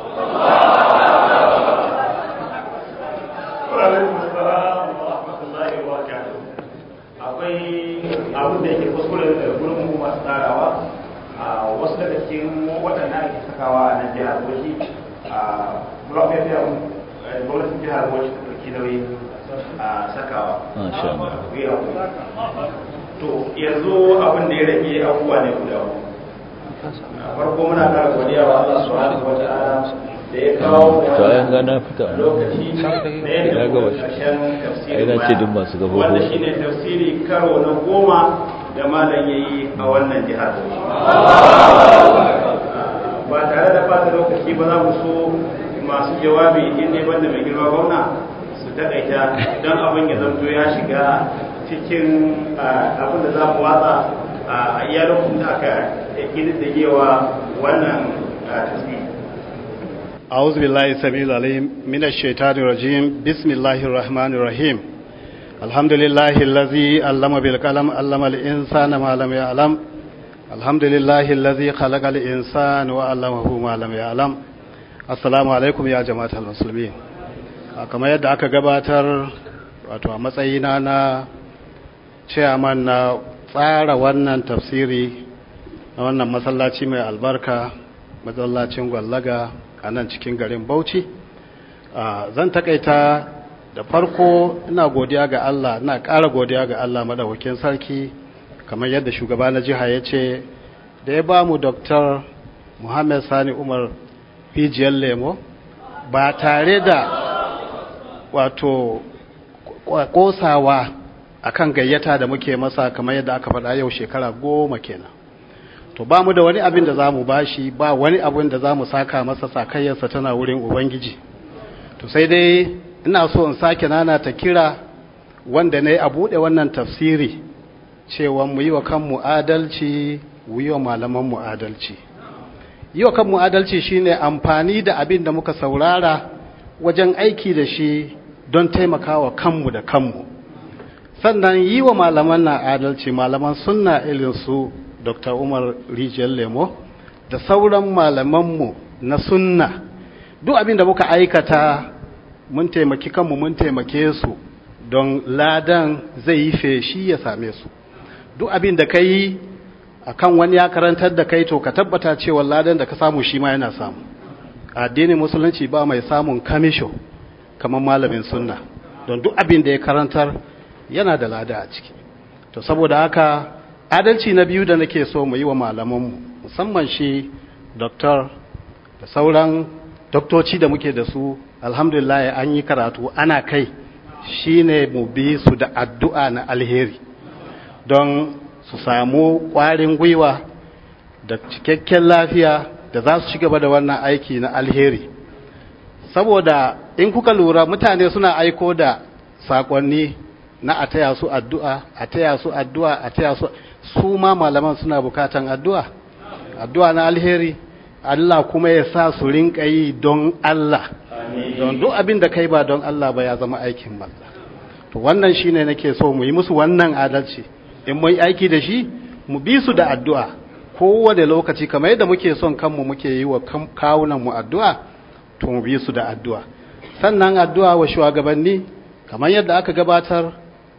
وعليكم السلام ورحمة الله وبركاته akwai abin da yake kuskure da gurin mu masu tsarawa a wasu daga cikin waɗanda ake sakawa a nan jihar Bauchi a blog FM gwamnatin jihar Bauchi ta ɗauki nauyin sakawa. Masha Allah. to yanzu abin da ya rage abubuwa ne guda farko muna kara godiya wa Allah subhanahu wata'ala da ya kawo to ayan ga na fita lokaci da ya Ya ga wasu. karshen tafsirin Ai, na ce duk masu gabo wanda gabo. shine tafsiri karo na goma da malam yayi a wannan jihar ba tare da fata lokaci ba za mu so masu jawabi in ne banda mai girma gwamna su takaita don abin ya zanto ya shiga cikin abin da za mu watsa a iya lokacin da aka ƙididdigewa wannan tasiri. أعوذ بالله السميع العليم من الشيطان الرجيم بسم الله الرحمن الرحيم الحمد لله الذي علم بالقلم علم الإنسان ما لم يعلم الحمد لله الذي خلق الإنسان وعلمه ما لم يعلم السلام عليكم يا جماعة المسلمين كما yadda aka gabatar wato a matsayina na chairman na tsara wannan tafsiri na wannan masallaci mai albarka masallacin gwallaga a nan cikin garin Bauchi zan takaita da farko ina godiya ga Allah ina ƙara godiya ga Allah madaukakin sarki kamar yadda shugaba na jiha ya ce da ya ba mu Dr. Muhammad Sani Umar Fijiyar Lemo ba tare da wato kosawa akan gayyata da muke masa kamar yadda aka faɗa yau shekara goma kenan to ba mu da wani abin da za mu bashi ba wani abin da za mu saka masa sakayyarsa tana wurin ubangiji to sai dai ina so in sake nana ta kira wanda na yi a buɗe wannan tafsiri cewa mu yi wa kanmu adalci mu yi wa malamanmu adalci yi wa kanmu adalci shine amfani da abin da muka saurara wajen aiki da shi don taimakawa kanmu da kanmu sannan yi wa malaman na adalci malaman sunna irin su dr umar rijiyar lemo da sauran malamanmu na sunna duk abin da muka aikata mun taimaki kanmu mun taimake su don ladan zai yi feshi ya same su duk abin da ka yi a kan wani ya karantar da kai to ka tabbata cewa ladan da ka samu shi ma yana samu addinin musulunci ba mai samun kamisho kamar malamin sunna don duk abin da ya karantar yana da lada a ciki to saboda haka adalci na biyu da nake so mu yi wa malamanmu musamman shi doktor da sauran doktoci da muke da su alhamdulillah an yi karatu ana kai shine mu bi su da addu'a na alheri don su samu ƙwarin gwiwa da cikakken lafiya da za su ci gaba da wannan aiki na alheri saboda in kuka lura mutane suna aiko da sakonni na a taya su addu'a a taya su addu'a a taya su su ma malaman suna bukatan addu'a addu'a na alheri Allah kuma ya sa su rinka yi don Allah don duk abin da kai ba don Allah ba ya zama aikin banza to wannan shine nake so mu yi musu wannan adalci in mun aiki da shi mu bi su da addu'a kowane lokaci kamar yadda muke son kanmu muke yi wa kawunan mu addu'a to mu bi su da addu'a sannan addu'a wa shugabanni kamar yadda aka gabatar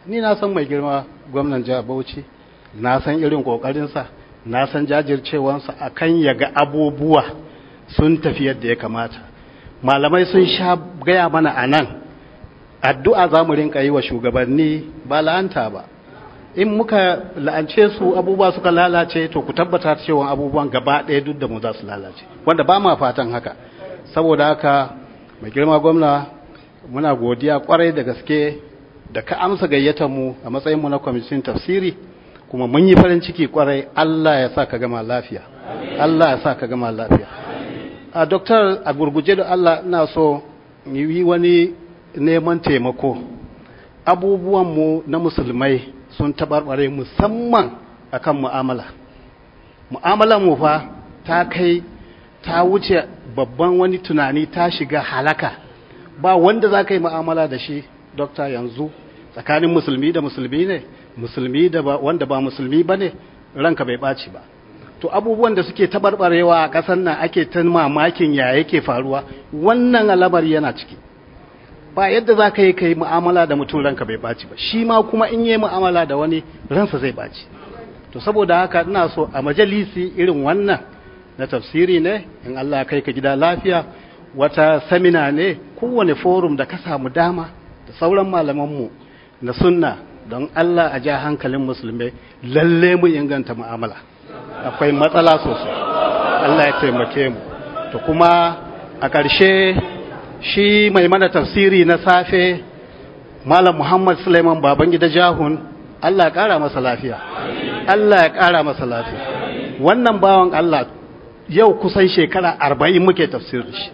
ni na san mai girma gwamnan jihar bauchi na san irin ƙoƙarinsa na san jajircewansa a kan ya ga abubuwa sun tafi yadda ya kamata malamai sun sha gaya mana a nan addu'a za mu rinka yi wa shugabanni ba la'anta ba in muka la'ance su abubuwa suka lalace to ku tabbata cewa abubuwan gaba ɗaya duk da mu za su lalace wanda ba ma fatan haka saboda haka mai girma gwamna muna godiya kwarai da gaske da ka amsa gayyatar mu a matsayin mu na kwamitin tafsiri kuma mun yi farin ciki kwarai Allah ya sa ka gama lafiya Allah ya sa ka gama lafiya a doktor a gurguje da Allah ina so yi wani neman taimako abubuwanmu na musulmai sun taɓarɓare musamman akan mu'amala mu'amalar mu fa ta kai ta wuce babban wani tunani ta shiga halaka ba wanda za ka yi mu'amala da shi dokta yanzu tsakanin musulmi da musulmi ne musulmi da ba wanda ba musulmi ba ne ranka bai ɓaci ba to abubuwan da suke taɓarɓarewa a ƙasar nan ake ta mamakin ya yake faruwa wannan alamari yana ciki ba yadda za ka yi ka yi mu'amala da mutum ranka bai ɓaci ba shi ma kuma in yi mu'amala da wani ransa zai ɓaci to saboda haka ina so a majalisi irin wannan na tafsiri ne in Allah kai ka gida lafiya wata samina ne kowane forum da ka samu dama da sauran malamanmu na sunna don Allah a ja hankalin musulmai lalle mu inganta mu'amala akwai matsala sosai Allah ya taimake mu to kuma a ƙarshe shi mai mana tafsiri na safe malam Muhammad Suleiman Babangida Jahun Allah ya ƙara masa lafiya Allah ya ƙara masa lafiya wannan bawan Allah yau kusan shekara arba'in muke tafsiri shi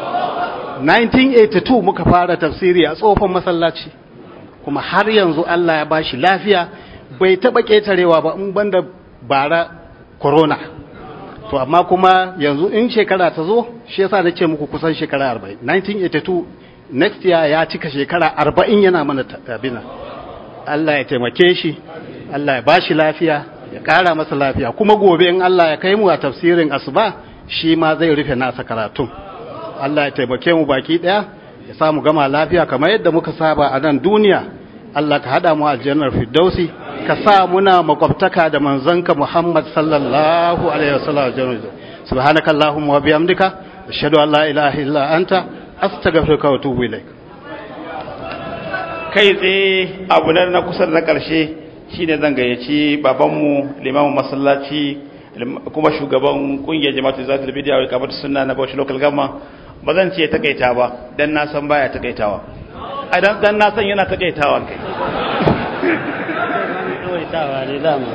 1982 muka fara tafsiri a tsofan masallaci kuma har yanzu Allah ya bashi lafiya bai taɓa ƙetarewa ba in banda bara corona to amma kuma yanzu in shekara ta zo shi yasa na ce muku kusan shekara 40 1982 next year ya cika shekara 40 yana mana tabina Allah ya taimake shi Allah ya bashi lafiya ya ƙara masa lafiya kuma gobe in Allah ya kai mu a tafsirin asuba shi ma zai rufe nasa karatun Allah ya taimake mu baki ɗaya ya samu gama lafiya kamar yadda muka saba a nan duniya Allah ka hada mu aljannar firdausi ka sa muna makwabtaka da manzanka Muhammad sallallahu alaihi wasallam aljannar subhanaka allahumma wa bihamdika ashhadu an la ilaha illa anta astaghfiruka wa atubu ilaik kai tsaye abu na kusa da na karshe shine zan gayyaci babanmu limamin masallaci kuma shugaban kungiyar jama'atu zatul bidiya wa kamar sunna na Bauchi local government ba zan ce takaita ba dan na san baya takaitawa a dan dan na san yana takaitawa kai takaitawa ne dama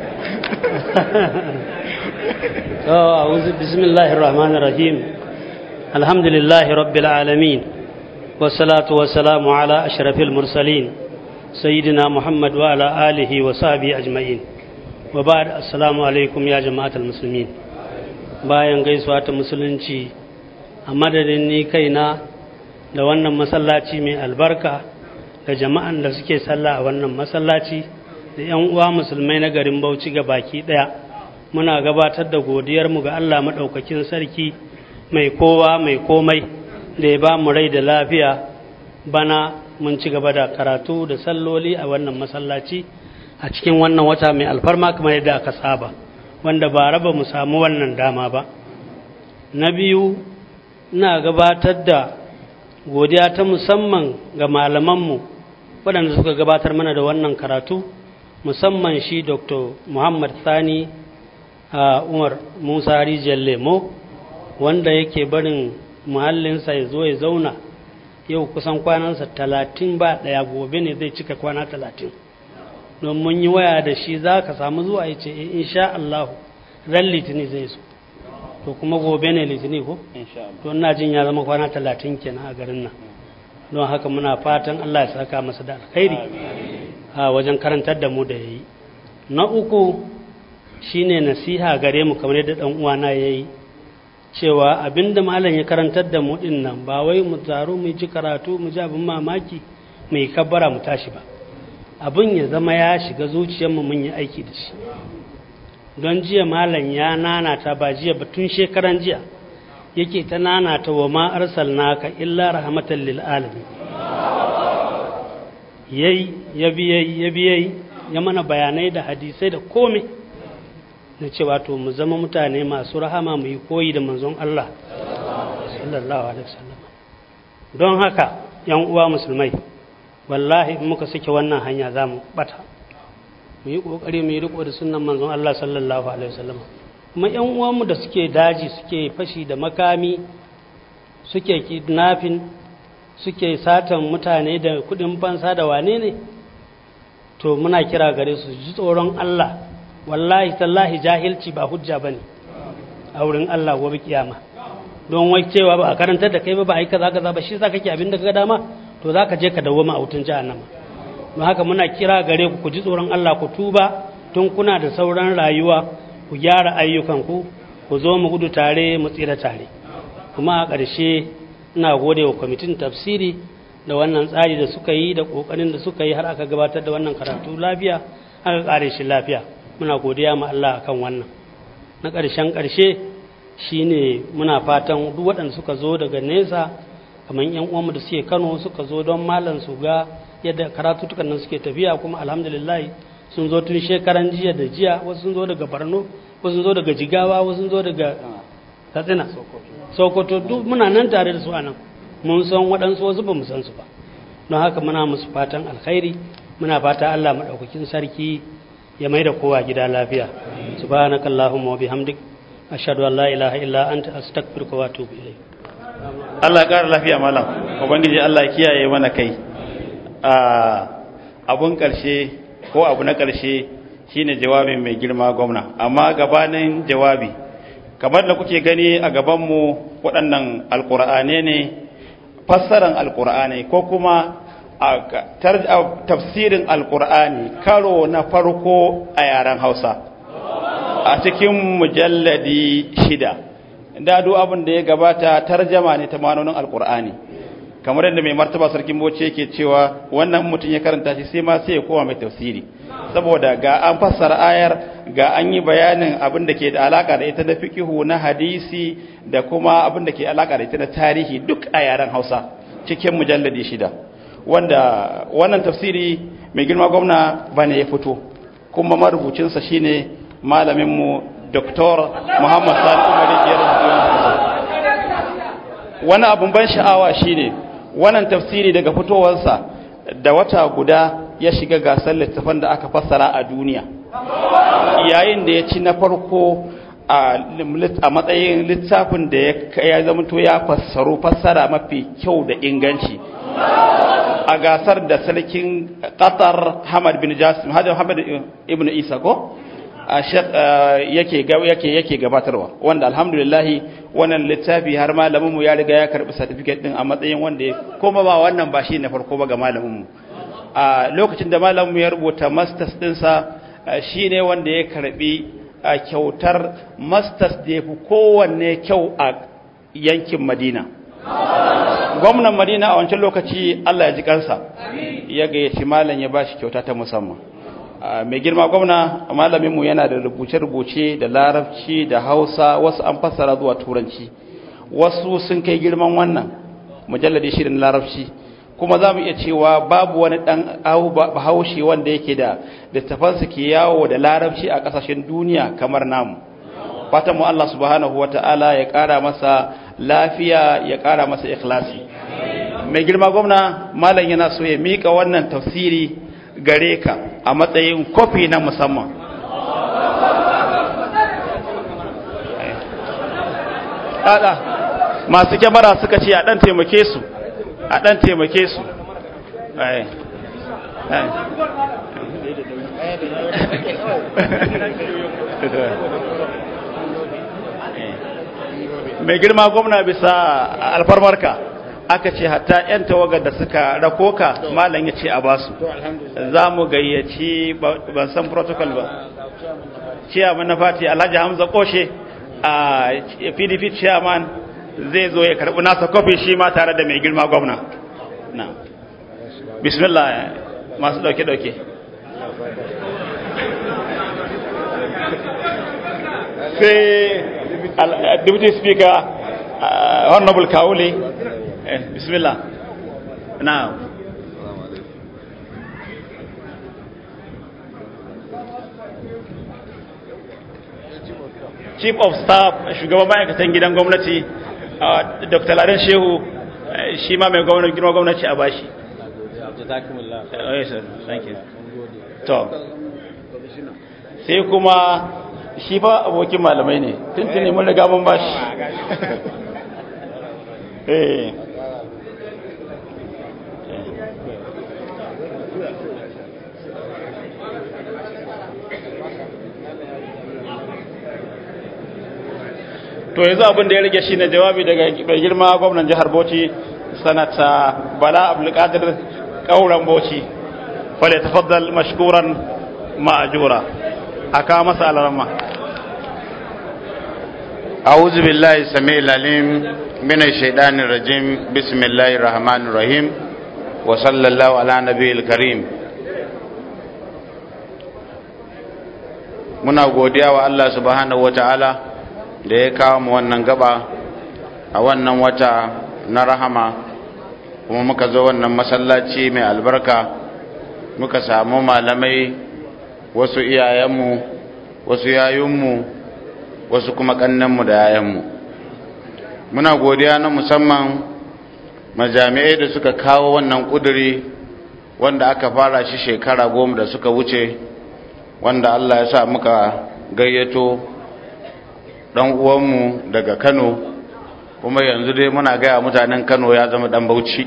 to a'udhu bismillahir rahmanir rahim alhamdulillahi rabbil alamin wassalatu wassalamu ala ashrafil mursalin sayyidina muhammad wa ala alihi wa sahbihi ajma'in wa ba'd assalamu alaikum ya jama'atul muslimin bayan gaisuwa ta musulunci a madadin ni kaina da wannan masallaci mai albarka da jama'an da suke sallah a wannan masallaci da 'yan uwa musulmai na garin Bauchi ga baki daya muna gabatar da godiyarmu ga Allah maɗaukakin sarki mai kowa mai komai da ya ba mu rai da lafiya bana mun ci gaba da karatu da salloli a wannan masallaci a cikin wannan wata mai alfarma kamar yadda aka saba wanda ba raba mu samu wannan dama ba na biyu ina gabatar da godiya ta musamman ga malamanmu waɗanda suka gabatar mana da wannan karatu musamman shi dr muhammad sani a umar musa rijiyar lemo wanda yake barin muhallinsa ya zo ya zauna yau kusan kwanansa talatin ba ɗaya gobe ne zai cika kwana talatin don mun yi waya da shi za ka samu zuwa ya ce insha Allah ran litini zai so to kuma gobe ne litini ko? to ina jin ya zama kwana talatin kenan a garin nan don haka muna fatan Allah ya saka masa da alkhairi a wajen karantar da mu da ya yi na uku shine nasiha gare mu kamar yadda dan uwana ya yi cewa abinda malam ya karantar da mu din nan ba wai mu taru mu ji karatu mu ji abin mamaki mu yi kabbara mu tashi ba abin ya zama ya shiga zuciyarmu mun yi aiki da shi don jiya malam ya nanata ba jiya ba tun shekaran jiya yake ta nanata wa ma arsalnaka illa rahmatan lil alamin yayi ya biyai ya biyai ya mana bayanai da hadisai da komai na cewa to mu zama mutane masu rahama mu yi koyi da manzon Allah sallallahu alaihi wasallam don haka yan uwa musulmai wallahi in muka sake wannan hanya za mu bata mu yi kokari mu yi riko da sunnan manzon Allah sallallahu alaihi wasallam kuma yan uwanmu da suke daji suke fashi da makami suke kidnapping suke satan mutane da kudin fansa da wane ne to muna kira gare su ji tsoron Allah wallahi tallahi jahilci ba hujja bane a wurin Allah gobe kiyama don wai cewa ba a karantar da kai ba ba a yi kaza kaza ba shi za kake abin da ka dama to za ka je ka dawoma a wutan jahannama don haka muna kira gare ku ku ji tsoron Allah ku tuba tun kuna da sauran rayuwa ku gyara ayyukanku ku zo mu gudu tare mu tsira tare kuma a ƙarshe ina gode wa kwamitin tafsiri da wannan tsari da suka yi da ƙoƙarin da suka yi har aka gabatar da wannan karatu lafiya aka ƙare shi lafiya muna godiya ma Allah akan wannan na ƙarshen ƙarshe shine muna fatan duk waɗanda suka zo daga nesa kamar yan uwanmu da suke Kano suka zo don malam su ga yadda karatutukan nan suke tafiya kuma alhamdulillah sun zo tun shekaran jiya da jiya wasu sun zo daga Borno wasu sun zo daga Jigawa wasu sun zo daga Katsina Sokoto duk muna nan tare da su anan mun san waɗansu wasu ba mu san su ba don haka muna musu fatan alkhairi muna fata Allah madaukakin sarki ya mai da kowa gida lafiya subhanakallahumma wa bihamdik ashhadu an la ilaha illa anta astaghfiruka wa atubu ilayk Allah ya ƙara lafiya malam ubangiji Allah ya kiyaye mana kai abun ƙarshe ko abu na ƙarshe shine jawabin mai girma gwamna amma gabanin jawabi kamar da kuke gani a gabanmu waɗannan alƙur'ane ne fassaran alƙur'ani ko kuma a tafsirin alƙur'ani karo na farko a yaren hausa a cikin mujalladi shida da duk abin da ya gabata tarjama ne ta manonin alkur'ani kamar yadda mai martaba sarkin bauchi yake cewa wannan mutum ya karanta shi sai ma sai ya koma mai tafsiri saboda ga an fassara ayar ga an yi bayanin abin da ke da alaka da ita na fiqihu na hadisi da kuma abin da ke alaka da ita na tarihi duk a yaren Hausa cikin mujalladi shida wanda wannan tafsiri mai girma gwamna bane ya fito kuma marubucinsa shine malamin mu Dr. Muhammad Sani Umar ya Wani abun ban sha'awa shine wannan tafsiri daga fitowarsa da wata guda ya shiga gasar littafan da aka fassara a duniya. Yayin da ya ci na farko a matsayin littafin da ya zamanto ya fassaru fassara mafi kyau da inganci. A gasar da sarkin Qatar Hamad bin Jasim, Hajjar Hamad ibn Isa ko? yake yake yake gabatarwa wanda alhamdulillah wannan littafi har malamin mu ya riga ya karbi certificate din a matsayin wanda kuma ba wannan ba shi na farko ba ga malamin mu a lokacin da malamin mu ya rubuta masters din sa shine wanda ya karbi kyautar masters da yafi kowanne kyau a yankin Madina gwamnan Madina a wancan lokaci Allah ya ji kansa ya gayyaci malam ya bashi kyauta ta musamman mai girma gwamna malaminmu yana da rubuce-rubuce da larabci da hausa wasu an fassara zuwa turanci wasu sun kai girman wannan mujalladi shirin larabci kuma za mu iya cewa babu wani ɗan bahaushe wanda yake da littafansa ke yawo da larabci a ƙasashen duniya kamar namu fatan mu Allah subhanahu wa ta'ala ya ƙara masa lafiya ya ƙara masa ikhlasi mai girma gwamna malam yana so ya miƙa wannan tafsiri gare ka a matsayin kofi na musamman Ɗaɗa masu kyamara suka ce a ɗan taimake su a ɗan taimake su mai girma gwamna bisa alfarmarka aka ce hatta 'yan tawagar da suka rako ka malam ya ce a basu za mu gayyaci ban san protocol ba ciyaman na fati alhaji hamza koshe a pdp chairman zai zo ya karbi nasa kofi shi ma tare da mai girma gwamna na bismillah masu dauke-dauke sai deputy speaker honorable kawule bismillah now chief of staff shugaban ma'aikatan gidan gwamnati dr ladan shehu shi ma mai gwamnati girma gwamnati a bashi to sai kuma shi fa abokin malamai ne tuntuni mun riga mun bashi eh to yanzu abin da ya rage shi ne jawabi daga mai girma gwamnan jihar bauchi sanata bala abdulkadir kauran bauchi fale tafaddal mashkuran ma'ajura aka masa alarma أعوذ بالله السميع العليم من الشيطان الرجيم بسم الله الرحمن الرحيم وصلى الله على نبي الكريم muna godiya wa Allah subhanahu wataala da ya kawo mu wannan gaba a wannan wata na rahama kuma muka zo wannan masallaci mai albarka muka samu malamai wasu iyayenmu wasu yayunmu wasu kuma kannanmu da yayanmu muna godiya na musamman majami'ai da suka kawo wannan kuduri wanda aka fara shi shekara goma da suka wuce wanda Allah ya sa muka gayyato dan uwanmu daga Kano kuma yanzu dai muna gaya mutanen Kano ya zama dan Bauchi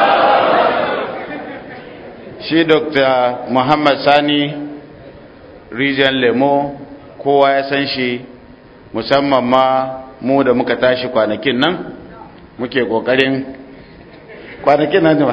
shi Dr. Muhammad Sani Region Lemo kowa ya san shi musamman ma mu da muka tashi kwanakin nan muke kokarin kwanakin nan ne ba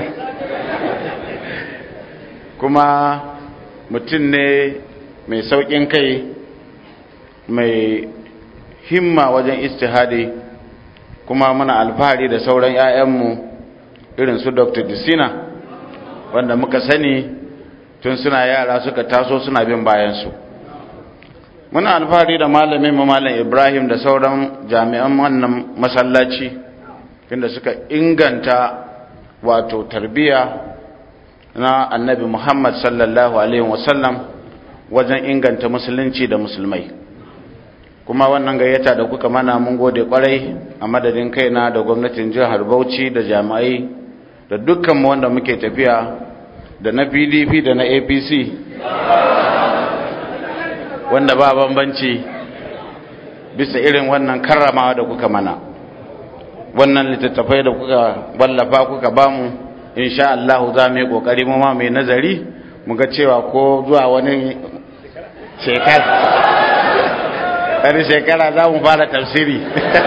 kuma mutum ne mai sauƙin kai mai himma wajen istihadi kuma muna alfahari da sauran 'ya'yanmu irin su dr disina wanda muka sani tun suna yara suka taso suna bin bayansu muna alfahari da malamin malam ibrahim da sauran jami'an wannan masallaci inda suka inganta wato tarbiya na annabi muhammad sallallahu alaihi wasallam wajen inganta musulunci da musulmai kuma wannan gayyata da kuka mana mun gode kwarai a madadin kaina da gwamnatin jihar bauchi da jami'ai da dukkan wanda muke tafiya da na pdp da na apc wanda ba bambanci bisa irin wannan karramawa da kuka mana wannan littattafai da kuka wallafa kuka bamu insha Allah za mu yi kokari mu ma mai nazari mu ga cewa ko zuwa wani shekara wani shekara za mu fara tafsiri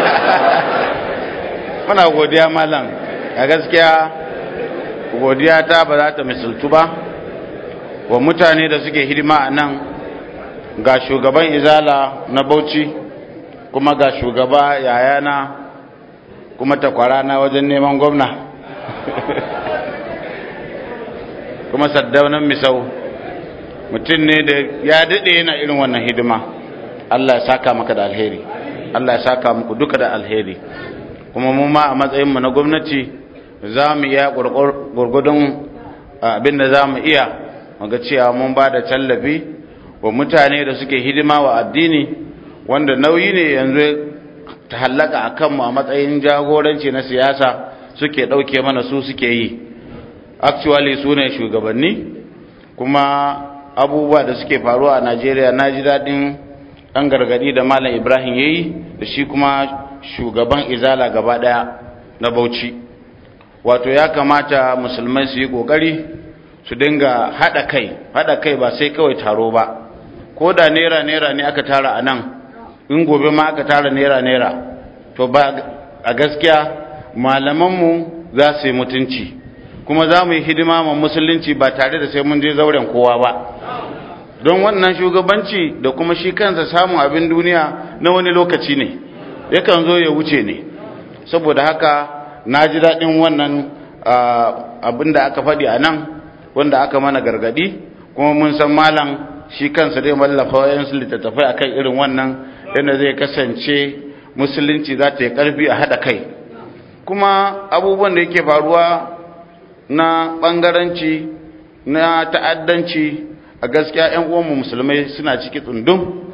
muna godiya malam a gaskiya godiya ta ba za ta misaltu ba wa mutane da suke hidima a nan ga shugaban izala na bauchi kuma ga shugaba yayana kuma takwara na wajen neman gwamna kuma saddaunan misau mutum ne da ya daɗe yana irin wannan hidima Allah ya saka maka da alheri Allah ya saka muku duka da alheri kuma mu ma a matsayinmu na gwamnati za mu iya gurgudun abin da za mu iya muga cewa mun ba da tallafi wa mutane da suke hidima wa addini wanda nauyi ne yanzu ta hallaka a kanmu a matsayin jagoranci na siyasa suke ɗauke mana su suke yi actually su ne shugabanni kuma abubuwa da suke faruwa a najeriya na ji daɗin ɗan gargaɗi da malam ibrahim ya yi da shi kuma shugaban izala gaba ɗaya na bauchi wato ya kamata musulmai su yi ƙoƙari su dinga haɗa kai haɗa kai ba sai kawai taro ba ko da naira naira ne aka tara a nan in gobe ma aka tara naira naira to ba a gaskiya malamanmu za su yi mutunci kuma za mu yi hidima ma musulunci ba tare da sai mun je zauren kowa ba don wannan shugabanci da kuma shi kansa samun abin duniya na wani lokaci ne yakan zo ya wuce ne saboda haka na ji daɗin wannan abin da aka faɗi a nan wanda aka mana gargaɗi kuma mun san malam shi kansa zai mallafa wayansu littattafai akan irin wannan yadda zai kasance musulunci za ta yi ƙarfi a haɗa kai kuma abubuwan da yake faruwa na ɓangaranci na ta'addanci a gaskiya 'yan uwanmu musulmai suna ciki tsundum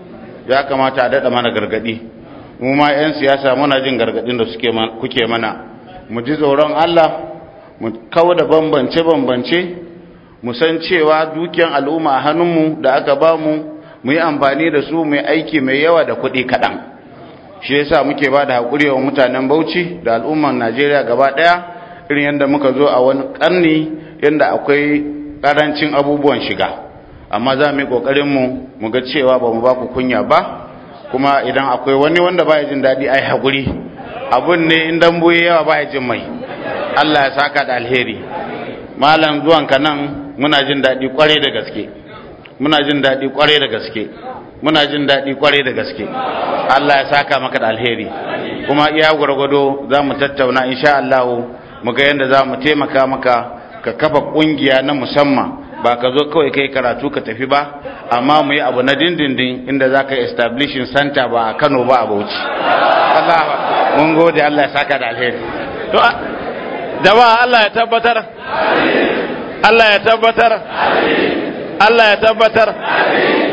ya kamata a daɗa mana gargaɗi mu ma 'yan siyasa muna jin gargaɗin da suke kuke mana mu ji tsoron Allah mu kawo da bambance-bambance mu san cewa dukiyan al'umma a hannunmu da aka ba mu mu yi amfani da su mai aiki mai yawa da kuɗi kaɗan shi yasa muke ba da haƙuri wa mutanen bauchi da al'umman najeriya gaba ɗaya irin yadda muka zo a wani ƙarni yadda akwai ƙarancin abubuwan shiga amma za mu yi ƙoƙarinmu mu ga cewa ba mu ba ku kunya ba kuma idan akwai wani wanda ba ya jin daɗi ai haƙuri abun ne in dambu yawa ba ya jin mai allah ya saka da alheri malam zuwanka nan muna jin daɗi ƙwarai da gaske muna jin daɗi ƙwarai da gaske muna jin daɗi ƙwarai da gaske Allah ya saka maka da alheri kuma iya gwargwado za mu tattauna insha Allah mu ga yadda za mu taimaka maka ka kafa ƙungiya na musamman ba ka zo kawai kai karatu ka tafi ba amma mu yi abu na dindindin inda za ka yi establishing center ba a Kano ba a Bauchi Allah mun gode Allah ya saka da alheri to jama'a Allah ya tabbatar Allah ya tabbatar Allah ya tabbatar